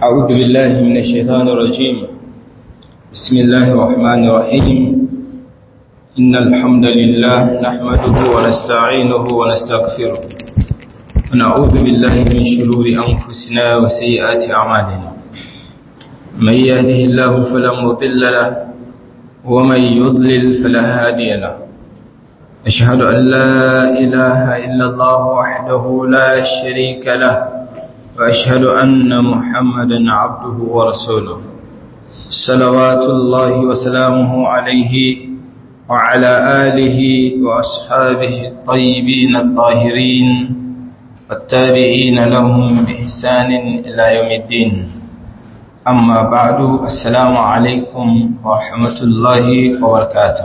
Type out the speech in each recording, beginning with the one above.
أعوذ بالله من الشيطان الرجيم بسم الله الرحمن الرحيم إن الحمد لله نحمده ونستعينه ونستغفره ونعوذ بالله من شرور أنفسنا وسيئات أعمالنا من يهده الله فلا مضل له ومن يضلل فلا هادي له أشهد أن لا إله إلا الله وحده لا شريك له وأشهد أن محمدا عبده ورسوله صلوات الله وسلامه عليه وعلى آله وأصحابه الطيبين الطاهرين والتابعين لهم بإحسان إلى يوم الدين أما بعد السلام عليكم ورحمة الله وبركاته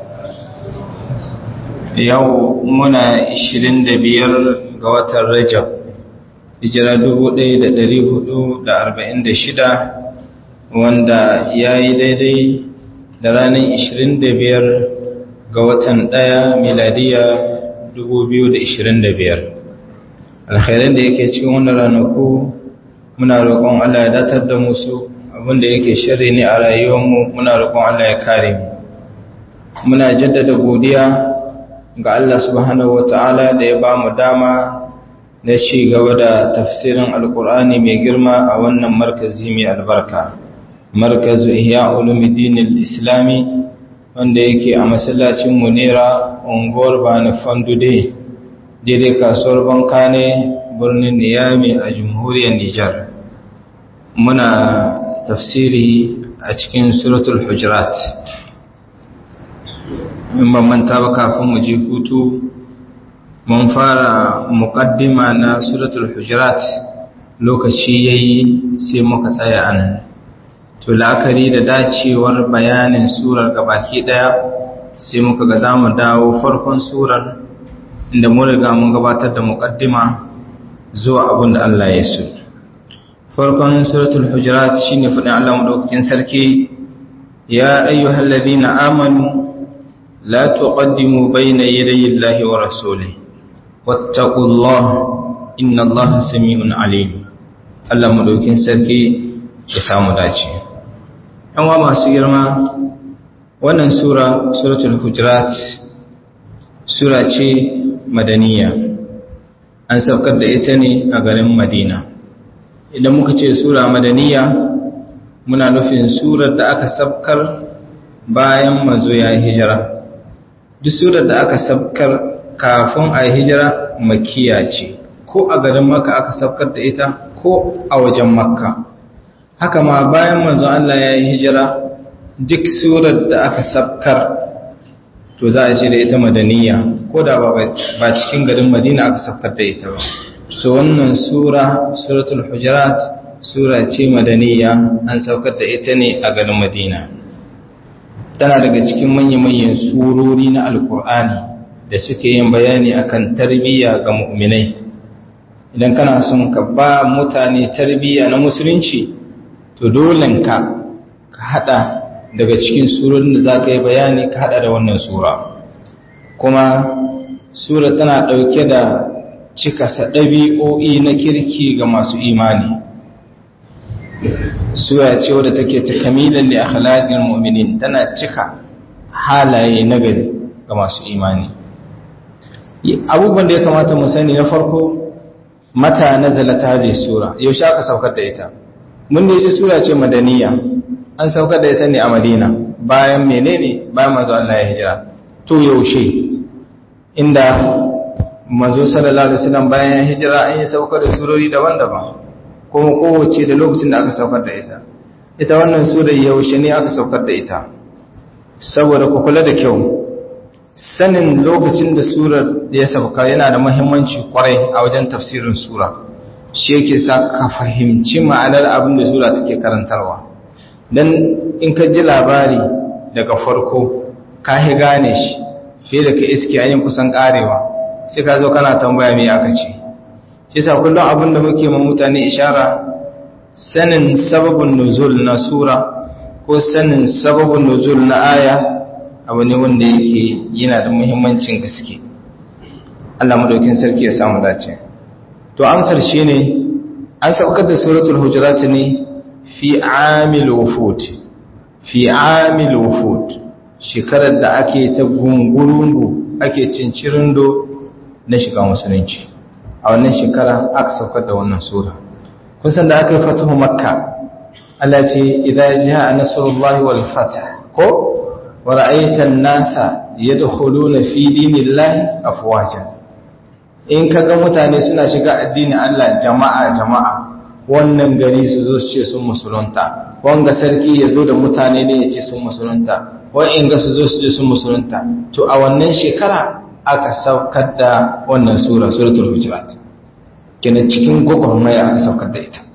يومنا 25 ga watan Rajab hijira 1446 wanda ya yi daidai da ranar 25 ga watan ɗaya miladiya 2025 alkhairan da yake cikin wannan ranaku muna roƙon Allah ya datar da musu abinda yake shirri ne a rayuwarmu muna roƙon Allah ya kare mu muna jaddada godiya ga Allah subhanahu wata'ala da ya ba mu dama na ci gaba da tafsirin alkur'ani mai girma a wannan markazi mai albarka markazu ihya ulumuddin islami wanda yake a masallacin munira unguwar bani fandude daidai kasuwar banka ne birnin niyami a jamhuriyar nijar muna tafsiri a cikin suratul hujurat in ban manta ba kafin mu je hutu mun fara muqaddima na suratul hujurat lokaci yayi sai muka tsaya anan to la'akari da dacewar bayanin surar gabaki daya sai muka ga zamu dawo farkon surar inda mun riga mun gabatar da muqaddima zuwa abin da Allah ya so farkon suratul hujurat shine fadin Allah madaukakin sarki ya ayyuhalladhina amanu la tuqaddimu bayna yadayi Allahi wa rasulihi واتقوا الله إن الله سميع عليم Allah madaukin sarki ya samu dace yanwa masu girma wannan sura suratul hujurat sura ce madaniya an saukar da ita ne a garin madina idan muka ce sura madaniya muna nufin surar da aka sabkar bayan manzo ya hijira duk surar da aka sabkar kafin a hijira makiya ce ko a garin maka aka sabkar da ita ko a wajen makka haka ma bayan manzo Allah ya yi hijira duk surar da aka sabkar to za a ce da ita madaniya ko da ba cikin garin madina aka sabkar da ita ba to wannan sura suratul hujurat sura ce madaniya an saukar da ita ne a garin madina tana daga cikin manya-manyan surori na alkur'ani da suke yin bayani akan tarbiyya ga mu'minai idan kana son ka ba mutane tarbiyya na musulunci to dolen ka ka hada daga cikin surorin da za ka yi bayani ka hada da wannan sura kuma sura tana dauke da cika ɗabi'o'i na kirki ga masu imani sura ce wadda take ta kamilan da akhlaqil mu'minin tana cika halaye nagari ga masu imani abubuwan da ya kamata mu sani na farko mata nazala ta je sura yaushe aka saukar da ita mun da ji sura ce madaniya an saukar da ita ne a madina bayan menene bayan manzo Allah ya hijira to yaushe inda manzo sallallahu alaihi wasallam bayan ya hijira an yi saukar da surori daban-daban kuma kowace da lokacin da aka saukar da ita ita wannan sura yaushe ne aka saukar da ita saboda ku kula da kyau sanin lokacin da surar ya sauka yana da muhimmanci kwarai a wajen tafsirin sura shi yake sa ka fahimci ma'anar abin da sura take karantarwa dan in ka ji labari daga farko ka hi gane shi fiye da ka iske an yi kusan karewa sai ka zo kana tambaya me aka ce sai sa kullum abin da muke ma mutane ishara sanin sababin nuzul na sura ko sanin sababin nuzul na aya abu ne wanda yake yana da muhimmancin gaske Allah madaukin sarki ya samu dace to amsar shine an saukar da suratul hujurat ne fi amil wufud fi amil wufud shekarar da ake ta gungurungu ake cincirindo na shiga musulunci a wannan shekara aka saukar da wannan sura kun san da aka yi fatahu makka Allah ce idza jaa nasrullahi wal fath ko wa ra'aita an-nasa yadkhuluna fi dinillahi afwaja in kaga mutane suna shiga addinin Allah jama'a jama'a wannan gari su zo su ce sun musulunta wanga sarki ya zo da mutane ne ya ce sun musulunta wa'in ga su zo su ce sun musulunta to a wannan shekara aka saukar da wannan sura suratul hujurat kenan cikin gwagwarmaya aka saukar da ita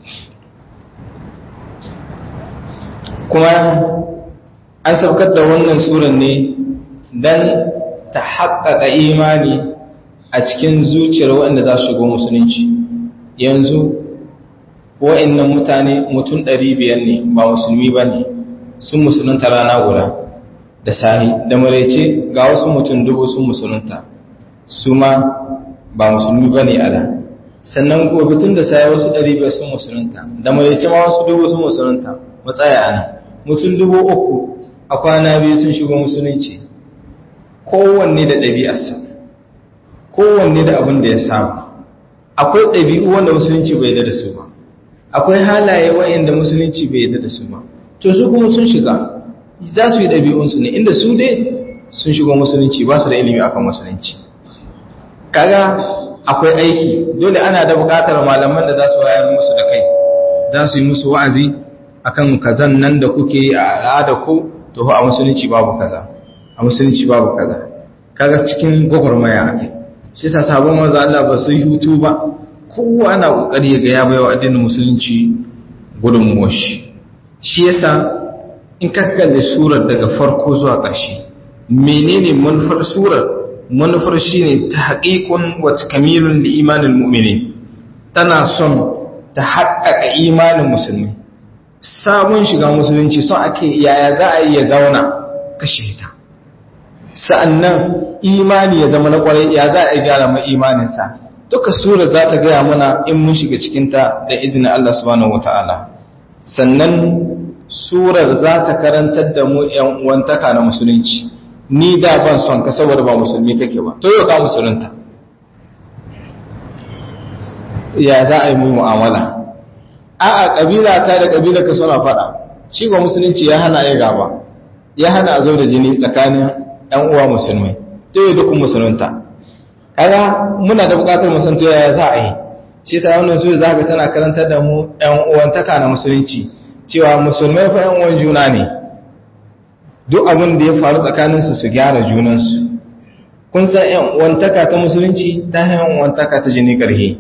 kuma an saukar da wannan suran ne don ta haƙaƙa imani a cikin zuciyar waɗanda za su shigo musulunci yanzu wa'annan mutane mutum ɗari biyar ne ba musulmi ba ne sun musulunta rana guda da sahi da maraice ga wasu mutum dubu sun musulunta su ma ba musulmi ba ne ala sannan gobe tun da sahi wasu ɗari biyar sun musulunta da maraice ma wasu dubu sun musulunta matsaya ana mutum dubu uku a kwana biyu sun shigo musulunci kowanne da ɗabi'arsa kowanne da abin da ya saba akwai ɗabi'u wanda musulunci bai da su ba akwai halaye wa'inda musulunci bai yadda da su ba to su kuma sun shiga za su yi ɗabi'unsu ne inda su dai sun shigo musulunci ba su da ilimi akan musulunci kaga akwai aiki dole ana da buƙatar malaman da za su wayar musu da kai za su yi musu wa'azi akan kazan nan da kuke yi a al'ada ku to a musulunci babu kaza a musulunci babu kaza kaga cikin gwagwarmaya akai sai ta sabon maza Allah ba su yi hutu ba kowa na kokari ga ya baiwa addinin musulunci gudunmuwar shi shi yasa in ka kalli surar daga farko zuwa ƙarshe menene manufar surar manufar shine tahqiqun wa takmilun li imanil mu'minin tana son ta haƙƙaƙa imanin musulmi sabon shiga musulunci son ake yaya za a yi ya zauna kashe ta sa'annan imani ya zama na ƙwarai ya za a yi gyara mai imaninsa duka sura za ta gaya mana in mun shiga cikinta da izinin Allah subhanahu wata'ala sannan surar za ta karantar da mu ‘yan uwantaka na musulunci ni da ban son ka saboda ba musulmi kake ba to yau ka musulunta ya za a yi mu mu'amala a'a kabila ta da kabila ka suna faɗa shi ga musulunci ya hana ya gaba ya hana a zo da jini tsakanin ‘yan uwa musulmai to yau dukkan musulunta kaga muna da bukatar mu san to yaya za a yi shi ta wannan sura zaka tana karantar da mu ɗan uwantaka na musulunci cewa musulmai fa ɗan uwan juna ne duk abin da ya faru tsakanin su su gyara junan su kun san ɗan uwantaka ta musulunci ta ɗan uwantaka ta jini karhe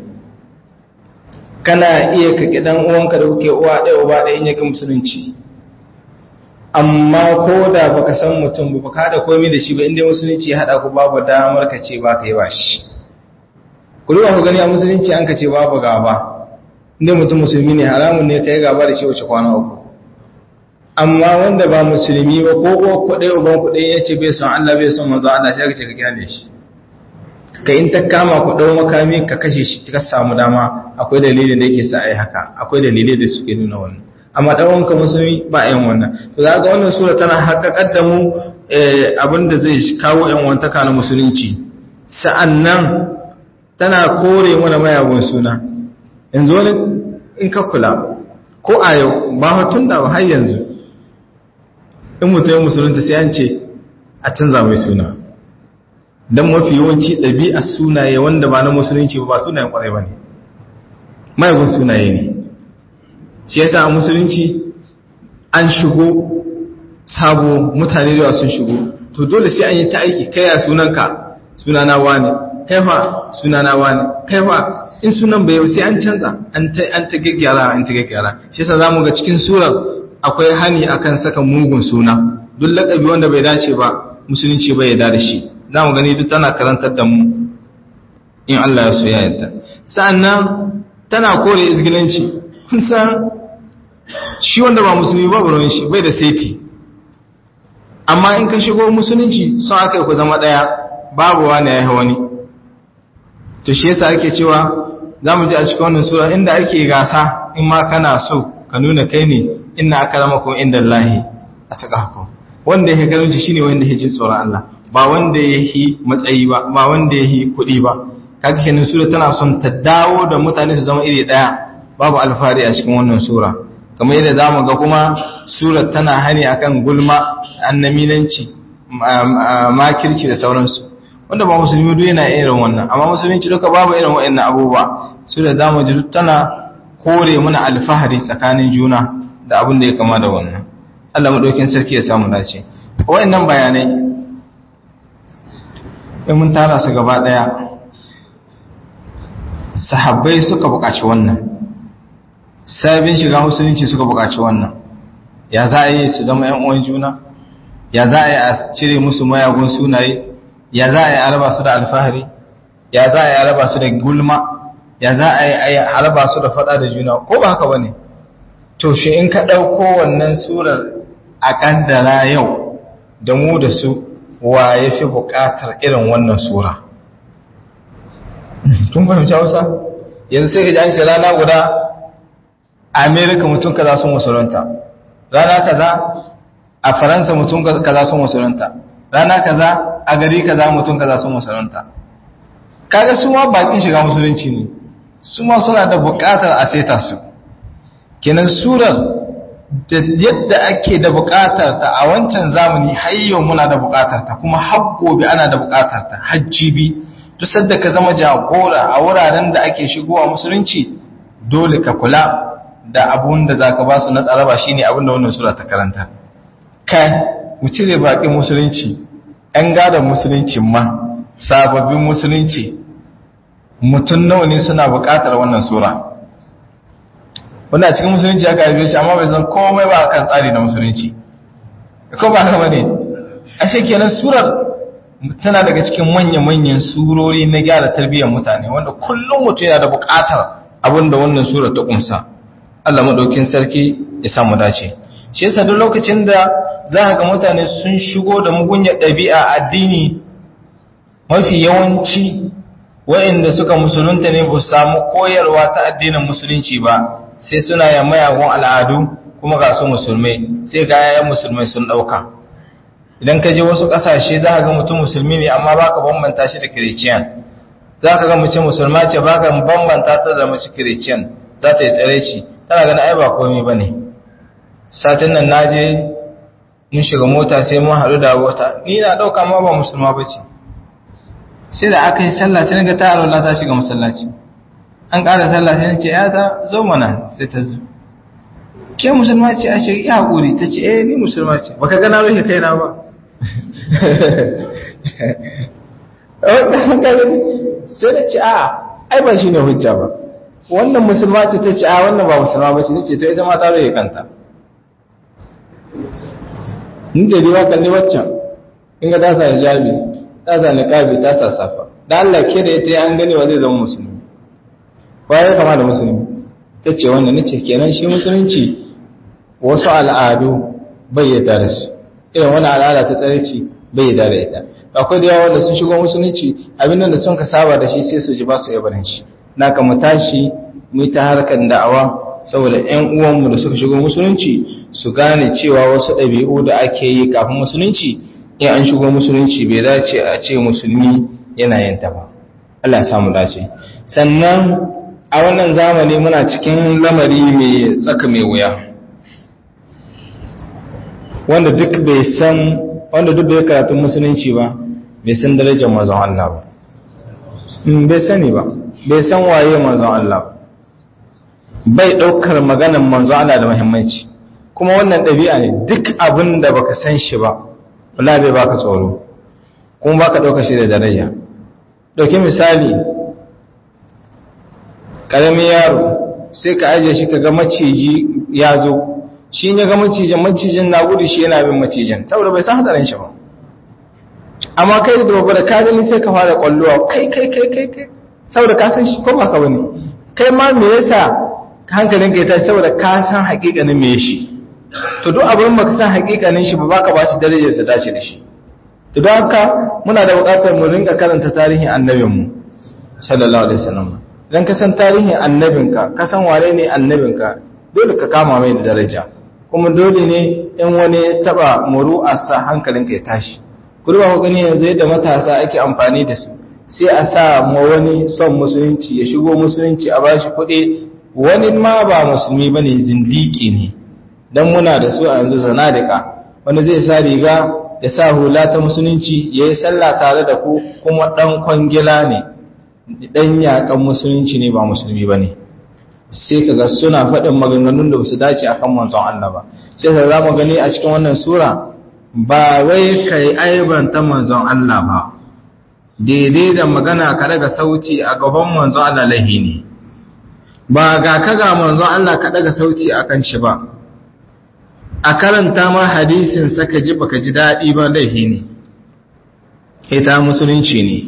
kana iya ka ki dan uwanka da kuke uwa ɗaya uba ɗaya in yake musulunci amma ko da baka san mutum ba ka da komai da shi ba inda musulunci ya hada ku babu damar ka ce ba ka yi ba shi ku duba ku gani a musulunci an ka ce babu gaba inda mutum musulmi ne haramun ne ka yi gaba da shi wace kwana uku amma wanda ba musulmi ba ko ko kuɗai uban kuɗai ya ce bai son Allah bai son manzo Allah sai ka ce ka kyale shi ka in ta kama ku ɗau makami ka kashe shi ka samu dama akwai dalilin da yake sa a yi haka akwai dalilai da suke nuna wannan amma ɗanwanka musulmi ba yan wannan to za ga wannan sura tana haƙaƙar da mu abinda zai kawo yan wantaka na musulunci sa'annan tana kore mana mayagun suna yanzu wani in ka kula ko a yau ba hatun da har yanzu in mutum musulunta sai an ce a canza mai suna don mafi yawanci ɗabi'ar sunaye wanda ba na musulunci ba sunayen ƙwarai ba ne mayagun sunaye ne shi yasa a musulunci an shigo sabo mutane da sun shigo to dole sai an yi ta aiki kai ya sunanka sunana wani kaifa sunana wani kaifa in sunan bai sai an canza an ta an ta gaggyara an ta gaggyara shi yasa zamu ga cikin surar akwai hani akan saka mugun suna duk lakabi wanda bai dace ba musulunci bai yarda da shi zamu gani duk tana karantar da mu in Allah ya so ya yarda sa'annan tana kore izgilanci kun san shi wanda ba musulmi ba ruwan shi bai da seti amma in ka shigo musulunci sun aka yi ku zama ɗaya babu wani ya yi wani to shi yasa ake cewa zamu ji a cikin wannan sura inda ake gasa in ma kana so ka nuna kai ne inna akramakum indallahi ataqakum wanda yake karanci shine wanda yake tsoron Allah ba wanda yake matsayi ba ba wanda yake kuɗi ba kaga kenan sura tana son ta dawo da mutane su zama iri daya babu alfari a cikin wannan sura kamar yadda zamu ga kuma surar tana hani akan gulma annaminanci makirci da sauransu wanda ba musulmi duk yana irin wannan amma musulunci duka babu irin waɗannan abubuwa sura zamu ji tana kore mana alfahari tsakanin juna da abin da ya kama da wannan Allah madaukin sarki ya samu dace waɗannan bayanai in mun tara su gaba daya sahabbai suka buƙaci wannan sabin shiga musulunci suka buƙaci wannan ya za a yi su zama ‘yan uwan juna ya za a yi a cire musu mayagun sunaye ya za a yi a raba su da alfahari ya za a yi a raba su da gulma ya za a yi a raba su da faɗa da juna ko ba haka ba ne to shi in ka ɗauko wannan surar a ƙaddara yau da mu da su wa ya fi buƙatar irin wannan sura tun fahimci hausa yanzu sai ka ji an ce rana guda a amerika mutum kaza sun musulunta rana kaza a faransa mutum kaza sun musulunta rana kaza a gari kaza mutum kaza sun musulunta kaga su ma bakin shiga musulunci ne su ma suna da bukatar a seta su kenan surar da yadda ake da bukatar ta a wancan zamani har yau muna da bukatar ta kuma har gobe ana da bukatar ta hajjibi duk sadda ka zama jagora a wuraren da ake shigowa musulunci dole ka kula da abun da za ka ba su na tsaraba shi ne abin da wannan sura ta karanta kai mu cire baƙin musulunci ‘yan gadon musulunci ma sababbin musulunci mutum nawa ne suna buƙatar wannan sura wanda a cikin musulunci aka haife shi amma bai zan komai ba kan tsari na musulunci ko ba haka bane a kenan surar tana daga cikin manya-manyan surori na gyara tarbiyyar mutane wanda kullum mutum yana da buƙatar abin da wannan sura ta ƙunsa Allah maɗaukin sarki ya samu dace shi yasa duk lokacin da za ga mutane sun shigo da mugunyar ɗabi'a addini mafi yawanci waɗanda suka musulunta ne ba su samu koyarwa ta addinin musulunci ba sai suna ya mayagun al'adu kuma ga su musulmai sai ga yayan musulmai sun ɗauka idan ka je wasu ƙasashe za ka ga mutum musulmi ne amma baka bambanta shi da kiriciyan za ka ga mace musulma ce baka bambanta ta da mace kiriciyan za ta yi tsare shi tana ganin ai ba komai ba ne satin nan na je mun shiga mota sai mun haɗu da wata ni na ɗauka ma ba musulma ba ce sai da aka yi sallah sai ga ta alwala ta shiga masallaci an ƙara sallah sai ce ya ta zo mana sai ta zo ke musulma ce a shi ya haƙuri ta ce eh ni musulma ce baka gana rufe kaina ba sai da ce a ai ba shi ne hujja ba wannan musulma ce ta ce a wannan ba musulma ba ce ni ce to ita ma ta rufe kanta in da riwa kalli waccan in ga ta sa hijabi ta sa niqabi ta sa safa da Allah ke da ita an gani wa zai zama musulmi ba ya kama da musulmi ta ce wannan nace kenan shi musulunci wasu al'adu bai yadda da su irin wani al'ada ta tsareci bai yadda da ita akwai da yawa wanda sun shigo musulunci abin da sun ka saba da shi sai su ji ba su yabarin shi na ka mu tashi mu ta harkar da'awa saboda ƴan uwanmu da suka shigo musulunci su gane cewa wasu ɗabi'u da ake yi kafin musulunci in an shigo musulunci bai dace a ce musulmi yana yin ta ba Allah ya samu dace sannan a wannan zamani muna cikin lamari mai tsaka mai wuya wanda duk bai san wanda duk bai karatun musulunci ba bai san darajar manzon Allah ba bai sani ba bai san waye manzon Allah ba bai daukar maganar manzon Allah da muhimmanci kuma wannan ɗabi'a ne duk abin da baka san shi ba wallahi bai baka tsoro kuma baka dauka shi da daraja dauki misali karamin yaro sai ka ajiye shi kaga maciji ya zo shi ne ga macijin macijin na gudu shi yana bin macijin saboda bai san hatsarin shi ba amma kai da babba da ka gani sai ka fara kwallowa kai kai kai kai kai saboda ka san shi ko ba ka bane kai ma me yasa hankalin ka ya tashi saboda ka san hakikanin me shi to duk abin baka san hakikanin shi ba baka ba shi darajar ta dace da shi to don haka muna da buƙatar mu rinka karanta tarihin annabinmu sallallahu alaihi wasallam idan ka san tarihin annabinka ka san wane ne annabinka dole ka kama mai da daraja kuma dole ne in wani ya taba muru'arsa hankalinka ya tashi kurba ku gani yanzu yadda matasa ake amfani da su sai a sa ma wani son musulunci ya shigo musulunci a bashi kuɗi wani ma ba musulmi bane zindiki ne dan muna da su a yanzu zanadika wani zai sa riga ya sa hula ta musulunci ya yi sallah tare da ku kuma ɗan kwangila ne ɗan yaƙan musulunci ne ba musulmi ba ne sai ka ga suna faɗin maganganun da su dace akan manzon Allah ba sai ka za mu gani a cikin wannan sura ba wai ka yi aibanta manzon Allah ba daidai da magana ka daga sauci a gaban manzon Allah lahi ne ba ga ka ga manzon Allah ka daga sauci akan shi ba a karanta ma hadisin saka ji baka ji daɗi ba laifi ne ita musulunci ne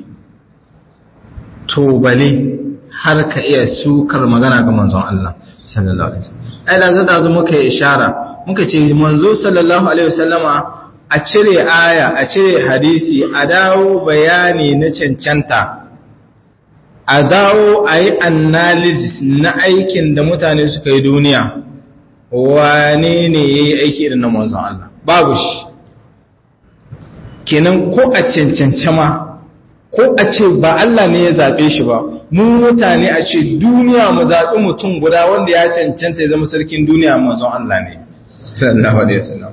to bale har ka iya sukar magana ga manzon Allah sallallahu alaihi wasallam ai da zada zu muka ishara muka ce manzo sallallahu alaihi wasallama a cire aya a cire hadisi a dawo bayani na cancanta a dawo a yi analysis na aikin da mutane suka yi duniya wane ne ya yi aiki irin na manzon Allah babu shi kenan ko a cancance ma ko a ce ba Allah ne ya zaɓe shi ba mu mutane a ce duniya mu zaɓi mutum guda wanda ya cancanta ya zama sarkin duniya manzon Allah ne sallallahu alaihi wasallam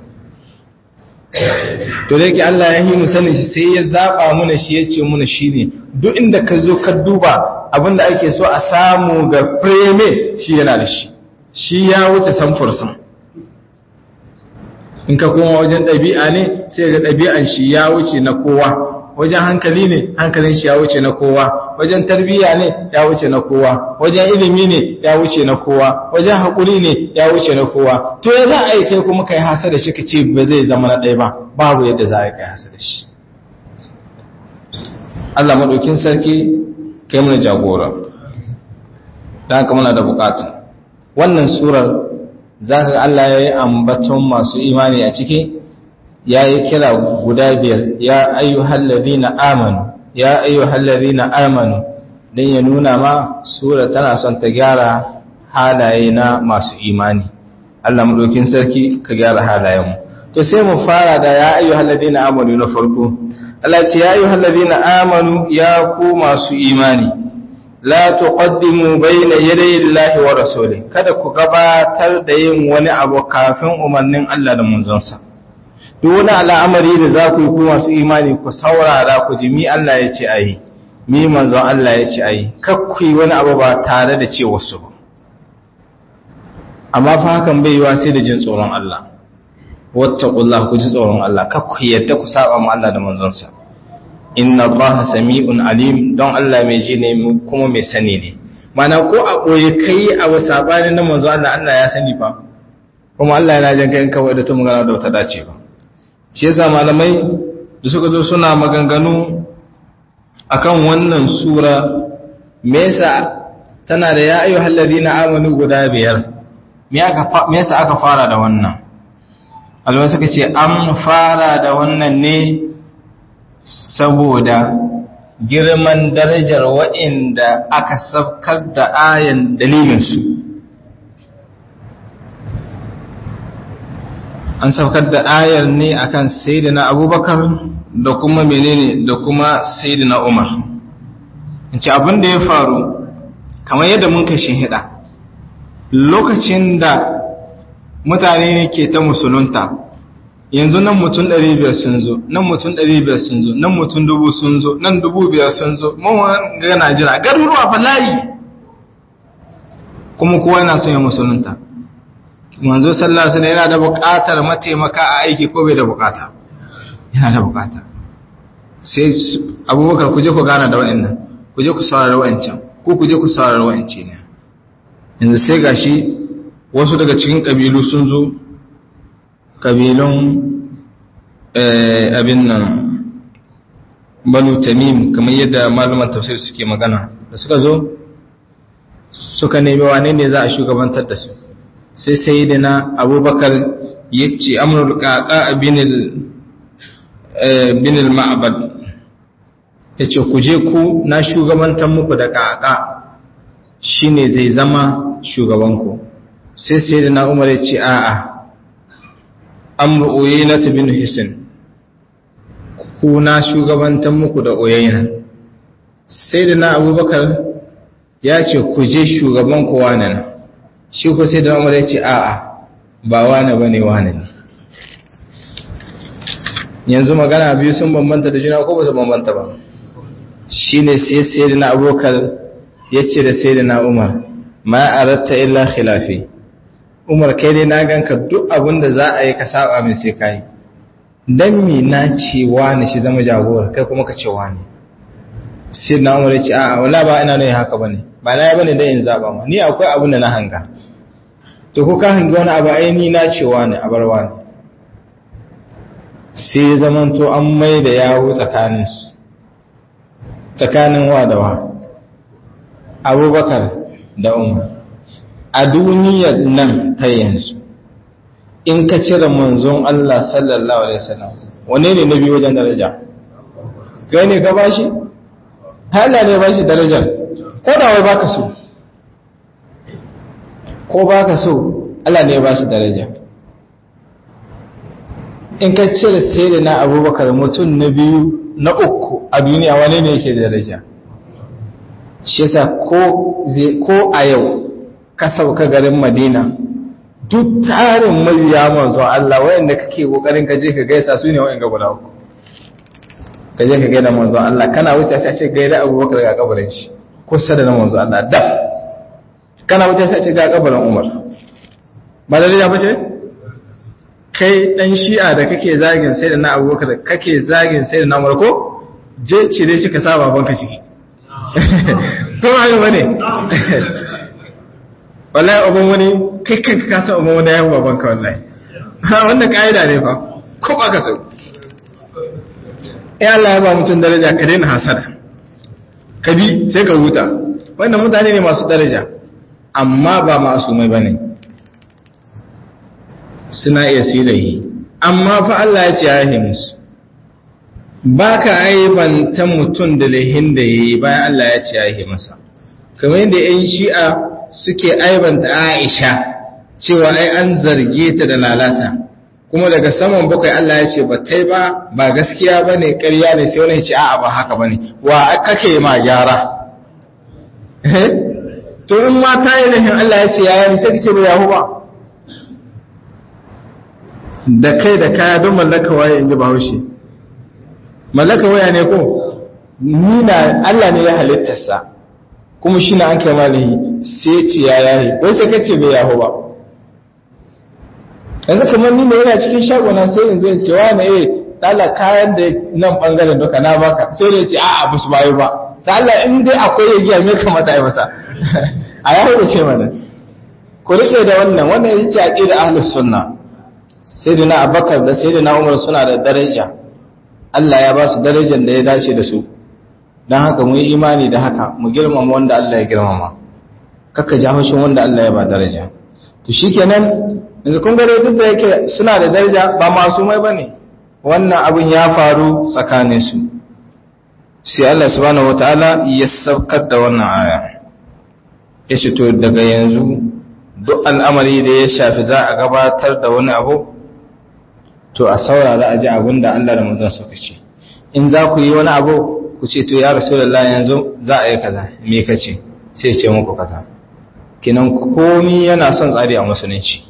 to da yake Allah ya yi mu sanin shi sai ya zaba muna shi ya ce muna shi ne duk inda ka zo ka duba abinda ake so a samu ga preme shi yana da shi shi ya wuce samfursan in ka koma wajen ɗabi'a ne sai ga ɗabi'an shi ya wuce na kowa wajen hankali ne hankalin shi ya wuce na kowa wajen tarbiyya ne ya wuce na kowa wajen ilimi ne ya wuce na kowa wajen haƙuri ne ya wuce na kowa to ya za a yi kai kuma kai hasa da shi ka ce ba zai zama na ɗaya ba babu yadda za a yi kai hasa da shi Allah maɗaukin sarki kai mana jagora don haka muna da buƙatu wannan surar za ka Allah ya yi ambaton masu imani a ciki ya yi kira guda biyar ya ayyuhal ladina amanu ya ayyuhal ladina amanu dan ya nuna ma sura tana son ta gyara halaye na masu imani Allah madaukin sarki ka gyara halayen mu to sai mu fara da ya ayyuhal ladina amanu na farko Allah ce ya ayyuhal ladina amanu ya ku masu imani la tuqaddimu bayna yaday Allahi wa rasuli kada ku gabatar da yin wani abu kafin umarnin Allah da manzonsa duk wani al'amari da za ku yi ku masu imani ku saurara ku ji mi Allah ya ce ayi mi manzon Allah ya ce ayi kakku yi wani abu ba tare da ce wasu ba amma fa hakan bai yiwa sai da jin tsoron Allah wattaqullah ku ji tsoron Allah kakku yadda ku saba ma Allah da manzonsa inna Allah sami'un alim don Allah mai ji ne kuma mai sani ne mana ko a koyi kai abu sabani na manzo Allah Allah ya sani fa kuma Allah yana jin kai kawai da ta magana da wata dace ba shi yasa malamai da suka zo suna maganganu akan wannan sura me yasa tana da ya ayyuhal ladina amanu guda biyar me yasa aka fara da wannan alwa suka ce an fara da wannan ne saboda girman darajar waɗanda aka saukar da ayan dalilinsu an saukar da ayar ne akan sayyidina abubakar da kuma menene da kuma sayyidina umar in ce abin da ya faru kamar yadda mun kashe hida lokacin da mutane ne ke ta musulunta yanzu nan mutum ɗari biyar sun zo nan mutum ɗari biyar sun zo nan mutum dubu sun zo nan dubu biyar sun zo mawan ga najira garuruwa fa layi kuma kowa yana son ya musulunta manzo sallallahu alaihi yana da buƙatar mataimaka a aiki ko bai da buƙata yana da buƙata sai abubakar ku je ku gana da wa'annan ku je ku saurara wa'ancan ko ku je ku saurara wa'ance ne yanzu sai gashi wasu daga cikin ƙabilu sun zo ƙabilun abin nan banu tamim kamar yadda malaman tafsir suke magana da suka zo suka nemi wane ne za a shugabantar da su sai sai da na abubakar ya ce amurul ƙaƙa binil ma'abad ya ce ku je ku na shugabantar muku da ƙaƙa shine zai zama shugabanku sai sai da na umar ya ce a'a amru uyayna bin hisin ku na shugabantan muku da uyayna sai da na abubakar ya ce ku je shugaban ku wane na shi ko sai da umar ya ce a'a ba wane bane wane ne yanzu magana biyu sun bambanta da juna ko ba su bambanta ba shine sai sai da na abubakar ya ce da sai da na umar ma aratta illa khilafi umar kai dai na ganka duk abin da za a yi ka saba min sai kai dan mi na ce wani shi zama jagora kai kuma ka ce wani sai na umar ya ce a'a wala ba ina ne haka bane ba na yi bane dan in zaba ma ni akwai abin da na hanga to ko ka hangi wani abu ai ni na ce wani a bar wani sai zaman to an mai da yawo tsakanin su tsakanin wa da wa abubakar da umar a duniyar nan ta yanzu in ka cire manzon Allah sallallahu alaihi wasallam wane ne nabi wajen daraja kai ne ka bashi Allah ne bashi darajar ko da wai baka so ko baka so Allah ne bashi daraja in ka cire sai da na abubakar mutum na biyu na uku a duniya wane ne yake daraja shi yasa ko a yau ka sauka garin madina duk tarin mabiya manzon Allah wayanda kake kokarin ka je ka gaisa su ne wayanda guda uku ka je ka gaida manzon Allah kana wuce sai a ce gaida Abubakar ga kabarin shi ko sada na manzon Allah da kana wuce sai a ce ga kabarin Umar ba da rija bace kai dan shi'a da kake zagin sai da na Abubakar kake zagin sai da na Umar ko je cire shi ka sa babanka ciki ko ayo bane wallahi abin wani kai kanka ka san abin wani ya baban ka wallahi wannan ka'ida ne fa ko ba ka so eh Allah ya ba mutum daraja ka daina hasada ka bi sai ka huta wannan mutane ne masu daraja amma ba masu mai bane suna iya su yi amma fa Allah ya ce ya yi musu ba ka aibanta mutum da lahin da ya yi bayan Allah ya ce ya yi masa kamar yadda 'yan shi'a suke aibanta Aisha cewa ai an zarge ta da lalata kuma daga saman bakwai Allah ya ce ba tai ba ba gaskiya bane ƙarya ne sai wani ya ce a'a ba haka bane wa kake ma gyara to in ma ta yi lahin Allah ya ce ya yi sai kace ba yahu ba da kai da kaya don mallaka waye in ji bahaushe mallaka waya ne ko ni na Allah ne ya halittarsa kuma shi na an kai malihi sai ce ya yayi wai sai kace bai yaho ba yanzu kamar ni ne yana cikin shagona sai yanzu ya ce wa na eh dala kayan da nan bangaren duka na baka sai da ya ce a'a ba su bayo ba ta Allah in dai akwai ya giya me kamata ya masa a yaho da ce mana ku rike da wannan wannan ya ce aqida ahlus sunna sayyidina abubakar da sayyidina umar suna da daraja Allah ya ba su darajar da ya dace da su don haka mu yi imani da haka mu girmama wanda Allah ya girmama kakka ja haushin wanda Allah ya ba daraja to shikenan yanzu kun gare duk da yake suna da daraja ba masu mai bane wannan abin ya faru tsakanin su sai Allah subhanahu wataala ya saukar da wannan aya ya ce to daga yanzu duk al'amari da ya shafi za a gabatar da wani abu to a saurara a ji abin da Allah da manzon suka ce in za ku yi wani abu ku ce to ya rasulullah yanzu za a yi kaza me kace sai ce muku kaza kinan komi yana son tsari a musulunci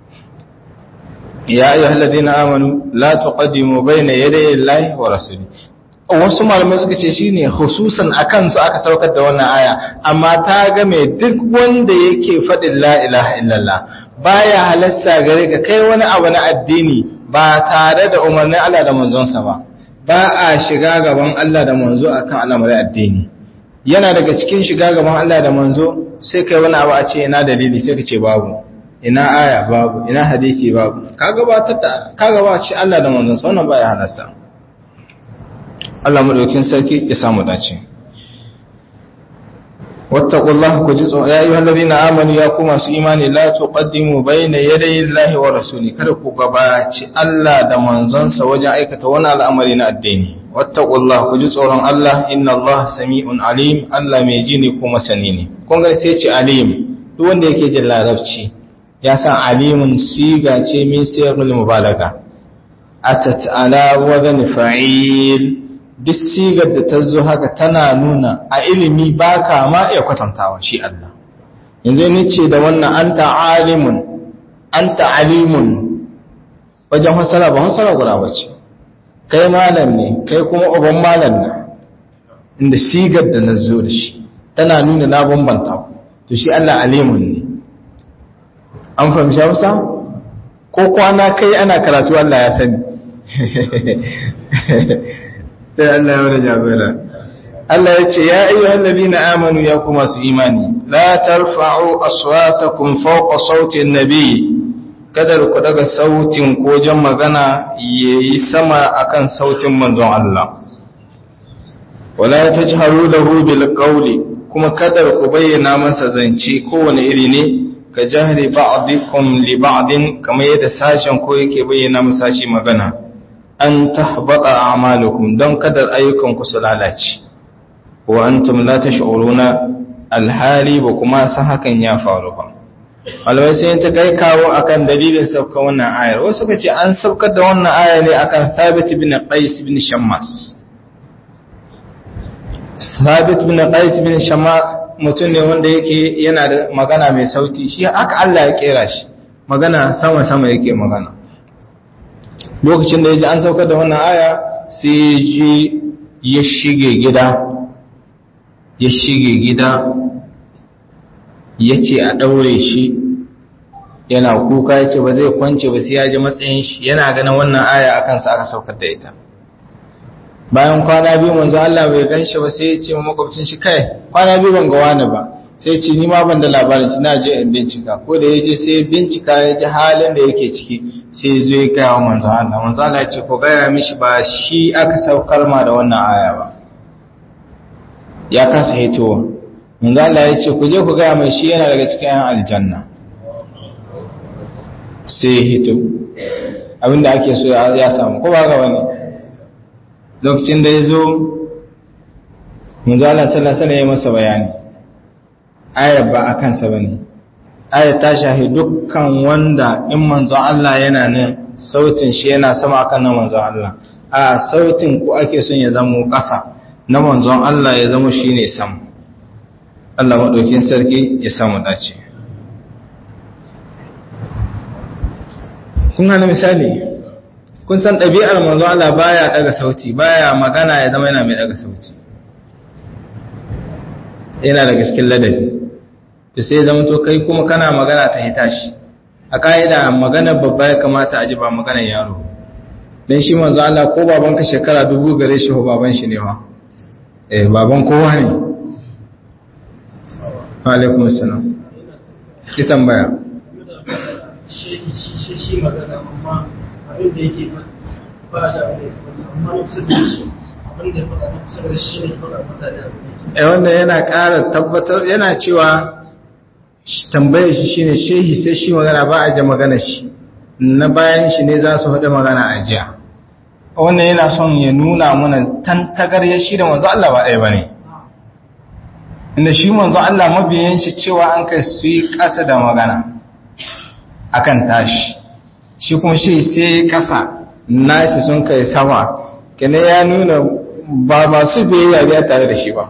ya ayyuhal ladina amanu la tuqaddimu bayna yaday Allahi wa rasuli wasu malamai suka ce shine hususan akan su aka saukar da wannan aya amma ta game duk wanda yake faɗin la ilaha illallah baya halasta gare ka kai wani abu na addini ba tare da umarnin Allah da manzonsa ba ba a shiga gaban Allah da manzo akan al'amarin addini yana daga cikin shiga gaban Allah da manzo sai kai wani abu a ce ina dalili sai ka ce babu ina aya babu ina hadisi babu ka gabatar da ka gabatar Allah da manzonsa wannan baya halasta Allah madaukin sarki ya samu dace wattaqullaha ku ji tsoro ya ayyuhal ladina amanu ya kuma su imani la tuqaddimu bayna yaday Allahi wa rasuli kada ku gabaci Allah da manzonsa wajen aikata wani al'amari na addini wattaqullah ku ji tsoron Allah inna Allah sami'un alim Allah mai ji ne kuma sani ne kun ga sai ce alim duk wanda yake jin larabci ya san alimun siga ce min siyarul mubalaga atat ala wazn fa'il duk sigar da ta zo haka tana nuna a ilimi baka ma iya kwatantawa shi Allah yanzu ni ce da wannan anta alimun anta alimun wajen hasara ba hasara guda bace kai malam ne kai kuma uban malam ne inda sigar da na zo da shi tana nuna na bambanta ku to shi Allah alimun ne an fahimci hausa ko kwana kai ana karatu Allah ya sani sai Allah ya wani jabira Allah ya ce ya ayyuhal ladina amanu ya kuma su imani la tarfa'u aswatakum fawqa sauti an-nabi kada ku daga sautin ko jan magana yayi sama akan sautin manzon Allah wala tajharu lahu bil qawli kuma kada ku bayyana masa zance kowane iri ne ka jahri ba'dikum li ba'din kamar yadda sashen ko yake bayyana masa shi magana an tahbata a'malukum don kada ayyukan ku su lalace wa antum la tash'uruna alhali ba kuma san hakan ya faru ba malamai sun ta kai kawo akan dalilin sauka wannan ayar wasu ka ce an saukar da wannan ayar ne akan Thabit bin Qais bin Shammas Thabit bin Qais bin Shammas mutum ne wanda yake yana da magana mai sauti shi haka Allah ya kera shi magana sama sama yake magana lokacin da yaji an saukar da wannan aya sai ji ya shige gida ya shige gida ya ce a ɗaure shi yana kuka ya ce ba zai kwance ba sai ya ji matsayin shi yana ganin wannan aya a kansa aka saukar da ita bayan kwana biyu manzo Allah bai gan shi ba sai ya ce wa makwabcin shi kai kwana biyu ban ga wani ba sai ce ni ma ban da labarin shi na je in bincika ko da ya je sai bincika ya ji halin da yake ciki sai ya zo ya gaya wa manzo Allah manzo Allah ya ce ko gaya mishi ba shi aka saukar ma da wannan aya ba ya kasa hitowa manzo Allah ya ce ku je ku gaya mai shi yana daga cikin yan aljanna sai hito abinda ake so ya samu ko ba ga wani lokacin da ya zo manzo Allah sallallahu alaihi ya masa bayani ayar ba a kansa bane ayar ta shahi dukkan wanda in manzo Allah yana nan sautin shi yana sama akan nan manzo Allah a sautin ku ake son ya zama ƙasa na manzon Allah ya zama shi ne sam Allah maɗaukin sarki ya samu dace kun hana misali kun san ɗabi'ar manzon Allah baya daga sauti baya magana ya zama yana mai daga sauti yana da gaskin ladabi to sai zama to kai kuma kana magana ta hita shi a ka'ida magana babba ya kamata a ji ba maganar yaro don shi manzo Allah ko babanka shekara dubu gare shi ko baban shi ne wa eh baban kowa ne alaikum assalam ki tambaya shi shi shi magana amma abin da yake ba da abin da yake amma kusa da shi abin da ya faɗa na kusa da shi ne faɗa mutane abin da yake eh wanda yana ƙara tabbatar yana cewa tambayar shi shine shehi sai shi magana ba a ji magana shi na bayan shi ne za su haɗa magana a jiya wannan yana son ya nuna mana tantagar ya shi da manzo Allah ba ɗaya ba ne inda shi manzo Allah mabiyan shi cewa an kai su yi ƙasa da magana akan tashi shi kuma shi sai ƙasa nashi sun kai sama kene ya nuna ba masu biyayya biya tare da shi ba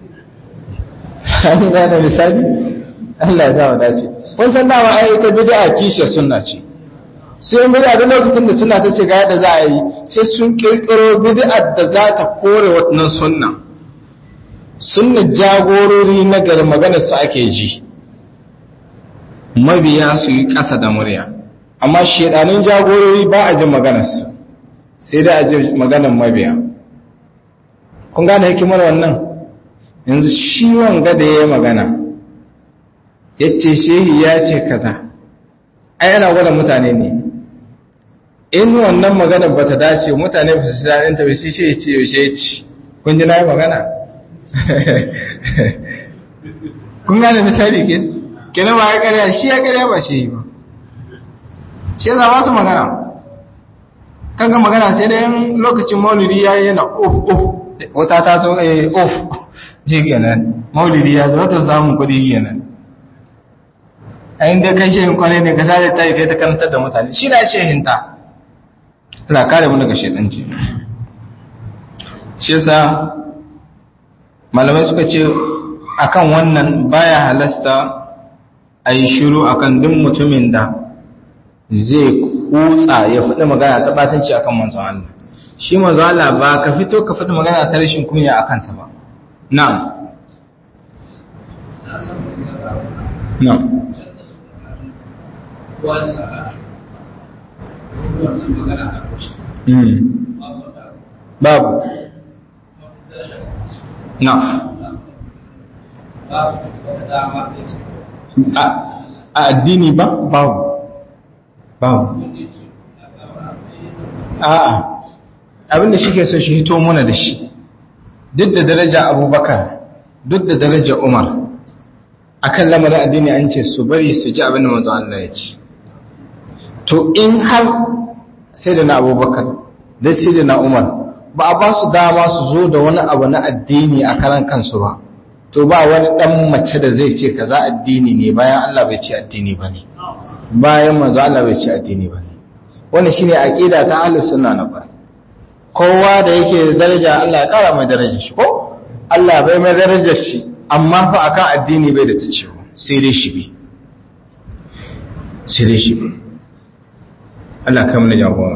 an gane misali Allah ya zama dace kun san dama ai ta bid'a kishe sunna ce sai bid'a da lokacin da sunna ta ce ga yadda za a yi sai sun kirkiro bid'a da za ta kore wannan sunna sunna jagorori na gari maganar su ake ji mabiya su yi ƙasa da murya amma shedanin jagorori ba a ji maganar su sai da a ji maganar mabiya kun gane hikimar wannan yanzu shi wanga da ya yi magana ya ce shehi ya ce kaza ai yana gwada mutane ne in wannan magana ba ta dace mutane ba su ci daɗin ta bai sai shi ya ce yaushe ya ci kun ji na yi magana kun gane misali ke kenan ba ya karya shi ya karya ba shi ba shi ya zama su magana kaga magana sai dai lokacin maulidi ya yi yana of of wata ta zo eh of ji kenan maulidi ya zo wata samun kuɗi kenan a inda kai shehin kwane ne ka sare ta yi kai ta karantar da mutane shi na shehinta Allah kare mu daga shedanci shi yasa malamai suka ce akan wannan baya halasta a yi shiru akan duk mutumin da zai kutsa ya faɗi magana ta batanci akan manzon Allah shi manzon Allah ba ka fito ka faɗi magana ta rashin kunya a kansa ba na'am na'am babu na'am a addini ba babu babu a'a abinda shi ke so shi hito muna da shi duk da daraja abubakar duk da daraja umar akan lamarin addini an ce su bari su ji abinda manzo Allah ya ce to in har sai da na abubakar da sai da na umar ba a ba su dama su zo da wani abu na addini a karan kansu ba to ba wani dan mace da zai ce kaza addini ne bayan Allah bai ce addini bane bayan manzo Allah bai ce addini bane wannan shine aqida ta ahlus sunna na bar kowa da yake da daraja Allah ya kara mai darajar shi ko Allah bai mai darajar shi amma fa akan addini bai da ta ciwo sai dai shi bi sai dai shi bi Allah kai mana jagora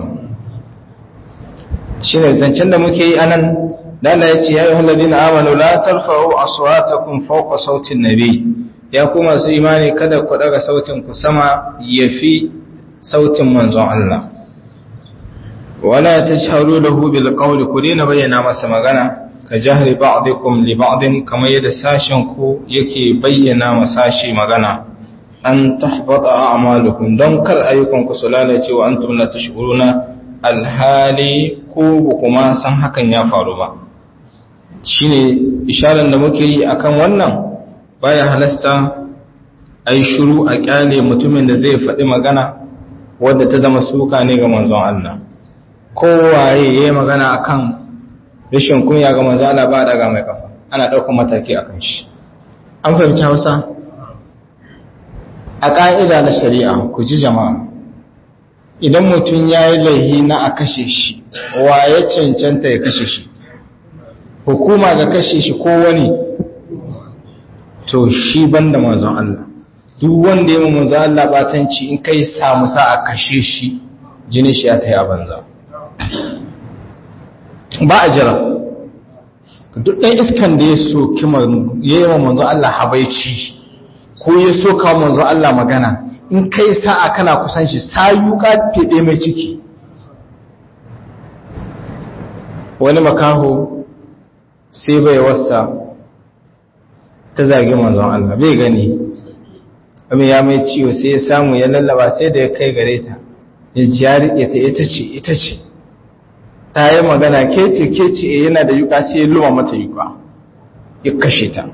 shine zancen da muke yi anan da Allah ya ce ya yi halladina amanu la tarfa'u aswatakum fawqa sautin nabi ya kuma su imani kada ku daga sautin ku sama yafi sautin manzon Allah wala tajharu lahu bil qawli ku dina bayyana masa magana ka jahri ba'dikum li ba'din kamar yadda sashen ku yake bayyana masashi magana an tahbata a'malukum don kar ayyukan ku su lalace wa antum la tashuruna alhali ko kuma san hakan ya faru ba shine isharar da muke yi akan wannan baya halasta ai shiru a kyale mutumin da zai faɗi magana wadda ta zama suka ne ga manzon Allah kowaye yayi magana akan rashin kunya ga manzon Allah ba daga mai kafa ana ɗaukar mataki akan shi an fahimci Hausa a ƙa'ida na shari'a ku ji jama'a idan mutum ya yi laihi na a kashe shi wa ya cancanta ya kashe shi hukuma ga kashe shi ko wani to shi banda manzon Allah duk wanda ya manzon Allah batanci in kai samu sa a kashe shi jini shi ya taya banza ba a jira duk ɗan iskan da ya so kima ya yi manzon Allah habaici ko ya so kawo manzon Allah magana in kai sa'a kana kusan shi sayuka fede mai ciki wani makaho sai bai wasa ta zagi manzon Allah bai gani amma ya mai ciwo sai ya samu ya lallaba sai da ya kai gare ta ya ji ya riƙe ta ita ce ita ce ta yi magana kece kece yana da yuka sai ya luma mata yuka ya kashe ta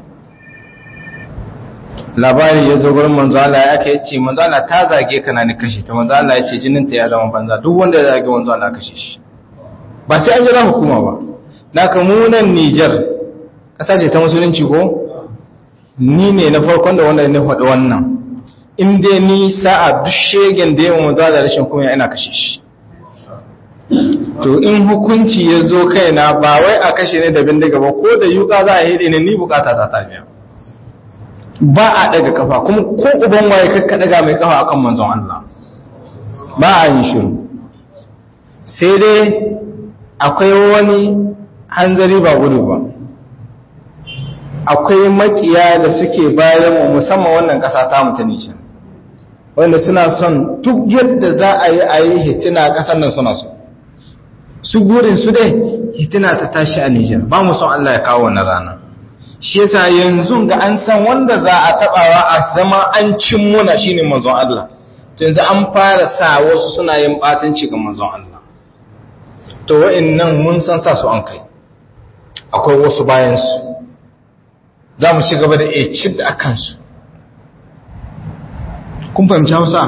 labari ya zo gurin manzo Allah ya kai ce manzo Allah ta zage ka na ni kashe ta manzo Allah ya ce jinin ta ya zama banza duk wanda ya zage manzo Allah kashe shi ba sai an jira hukuma ba naka mu nan Niger kasa ce ta musulunci ko ni ne na farkon da wanda ne faɗi wannan in dai ni sa'a duk shegen da yawan manzo Allah rashin kuma ina kashe shi to in hukunci ya zo kaina ba wai a kashe ne da bindiga ba ko da yuka za a hede ne ni bukata ta tafiya ba a daga kafa kuma ko uban waye kakka daga mai kafa akan manzon Allah ba a yin shiru sai dai akwai wani hanzari ba gudu ba akwai makiya da suke bayan mu musamman wannan kasa ta mutane can wanda suna son duk yadda za a yi a yi hitina kasar nan suna so su gurin su dai hitina ta tashi a Nijar ba mu son Allah ya kawo wannan rana shi yasa yanzu ga an san wanda za a tabawa a zama an cin muna shine manzon Allah to yanzu an fara sa wasu suna yin batanci ga manzon Allah to wa'annan mun san sa su an kai akwai wasu bayan su za mu ci gaba da eci da akan su kun fahimci Hausa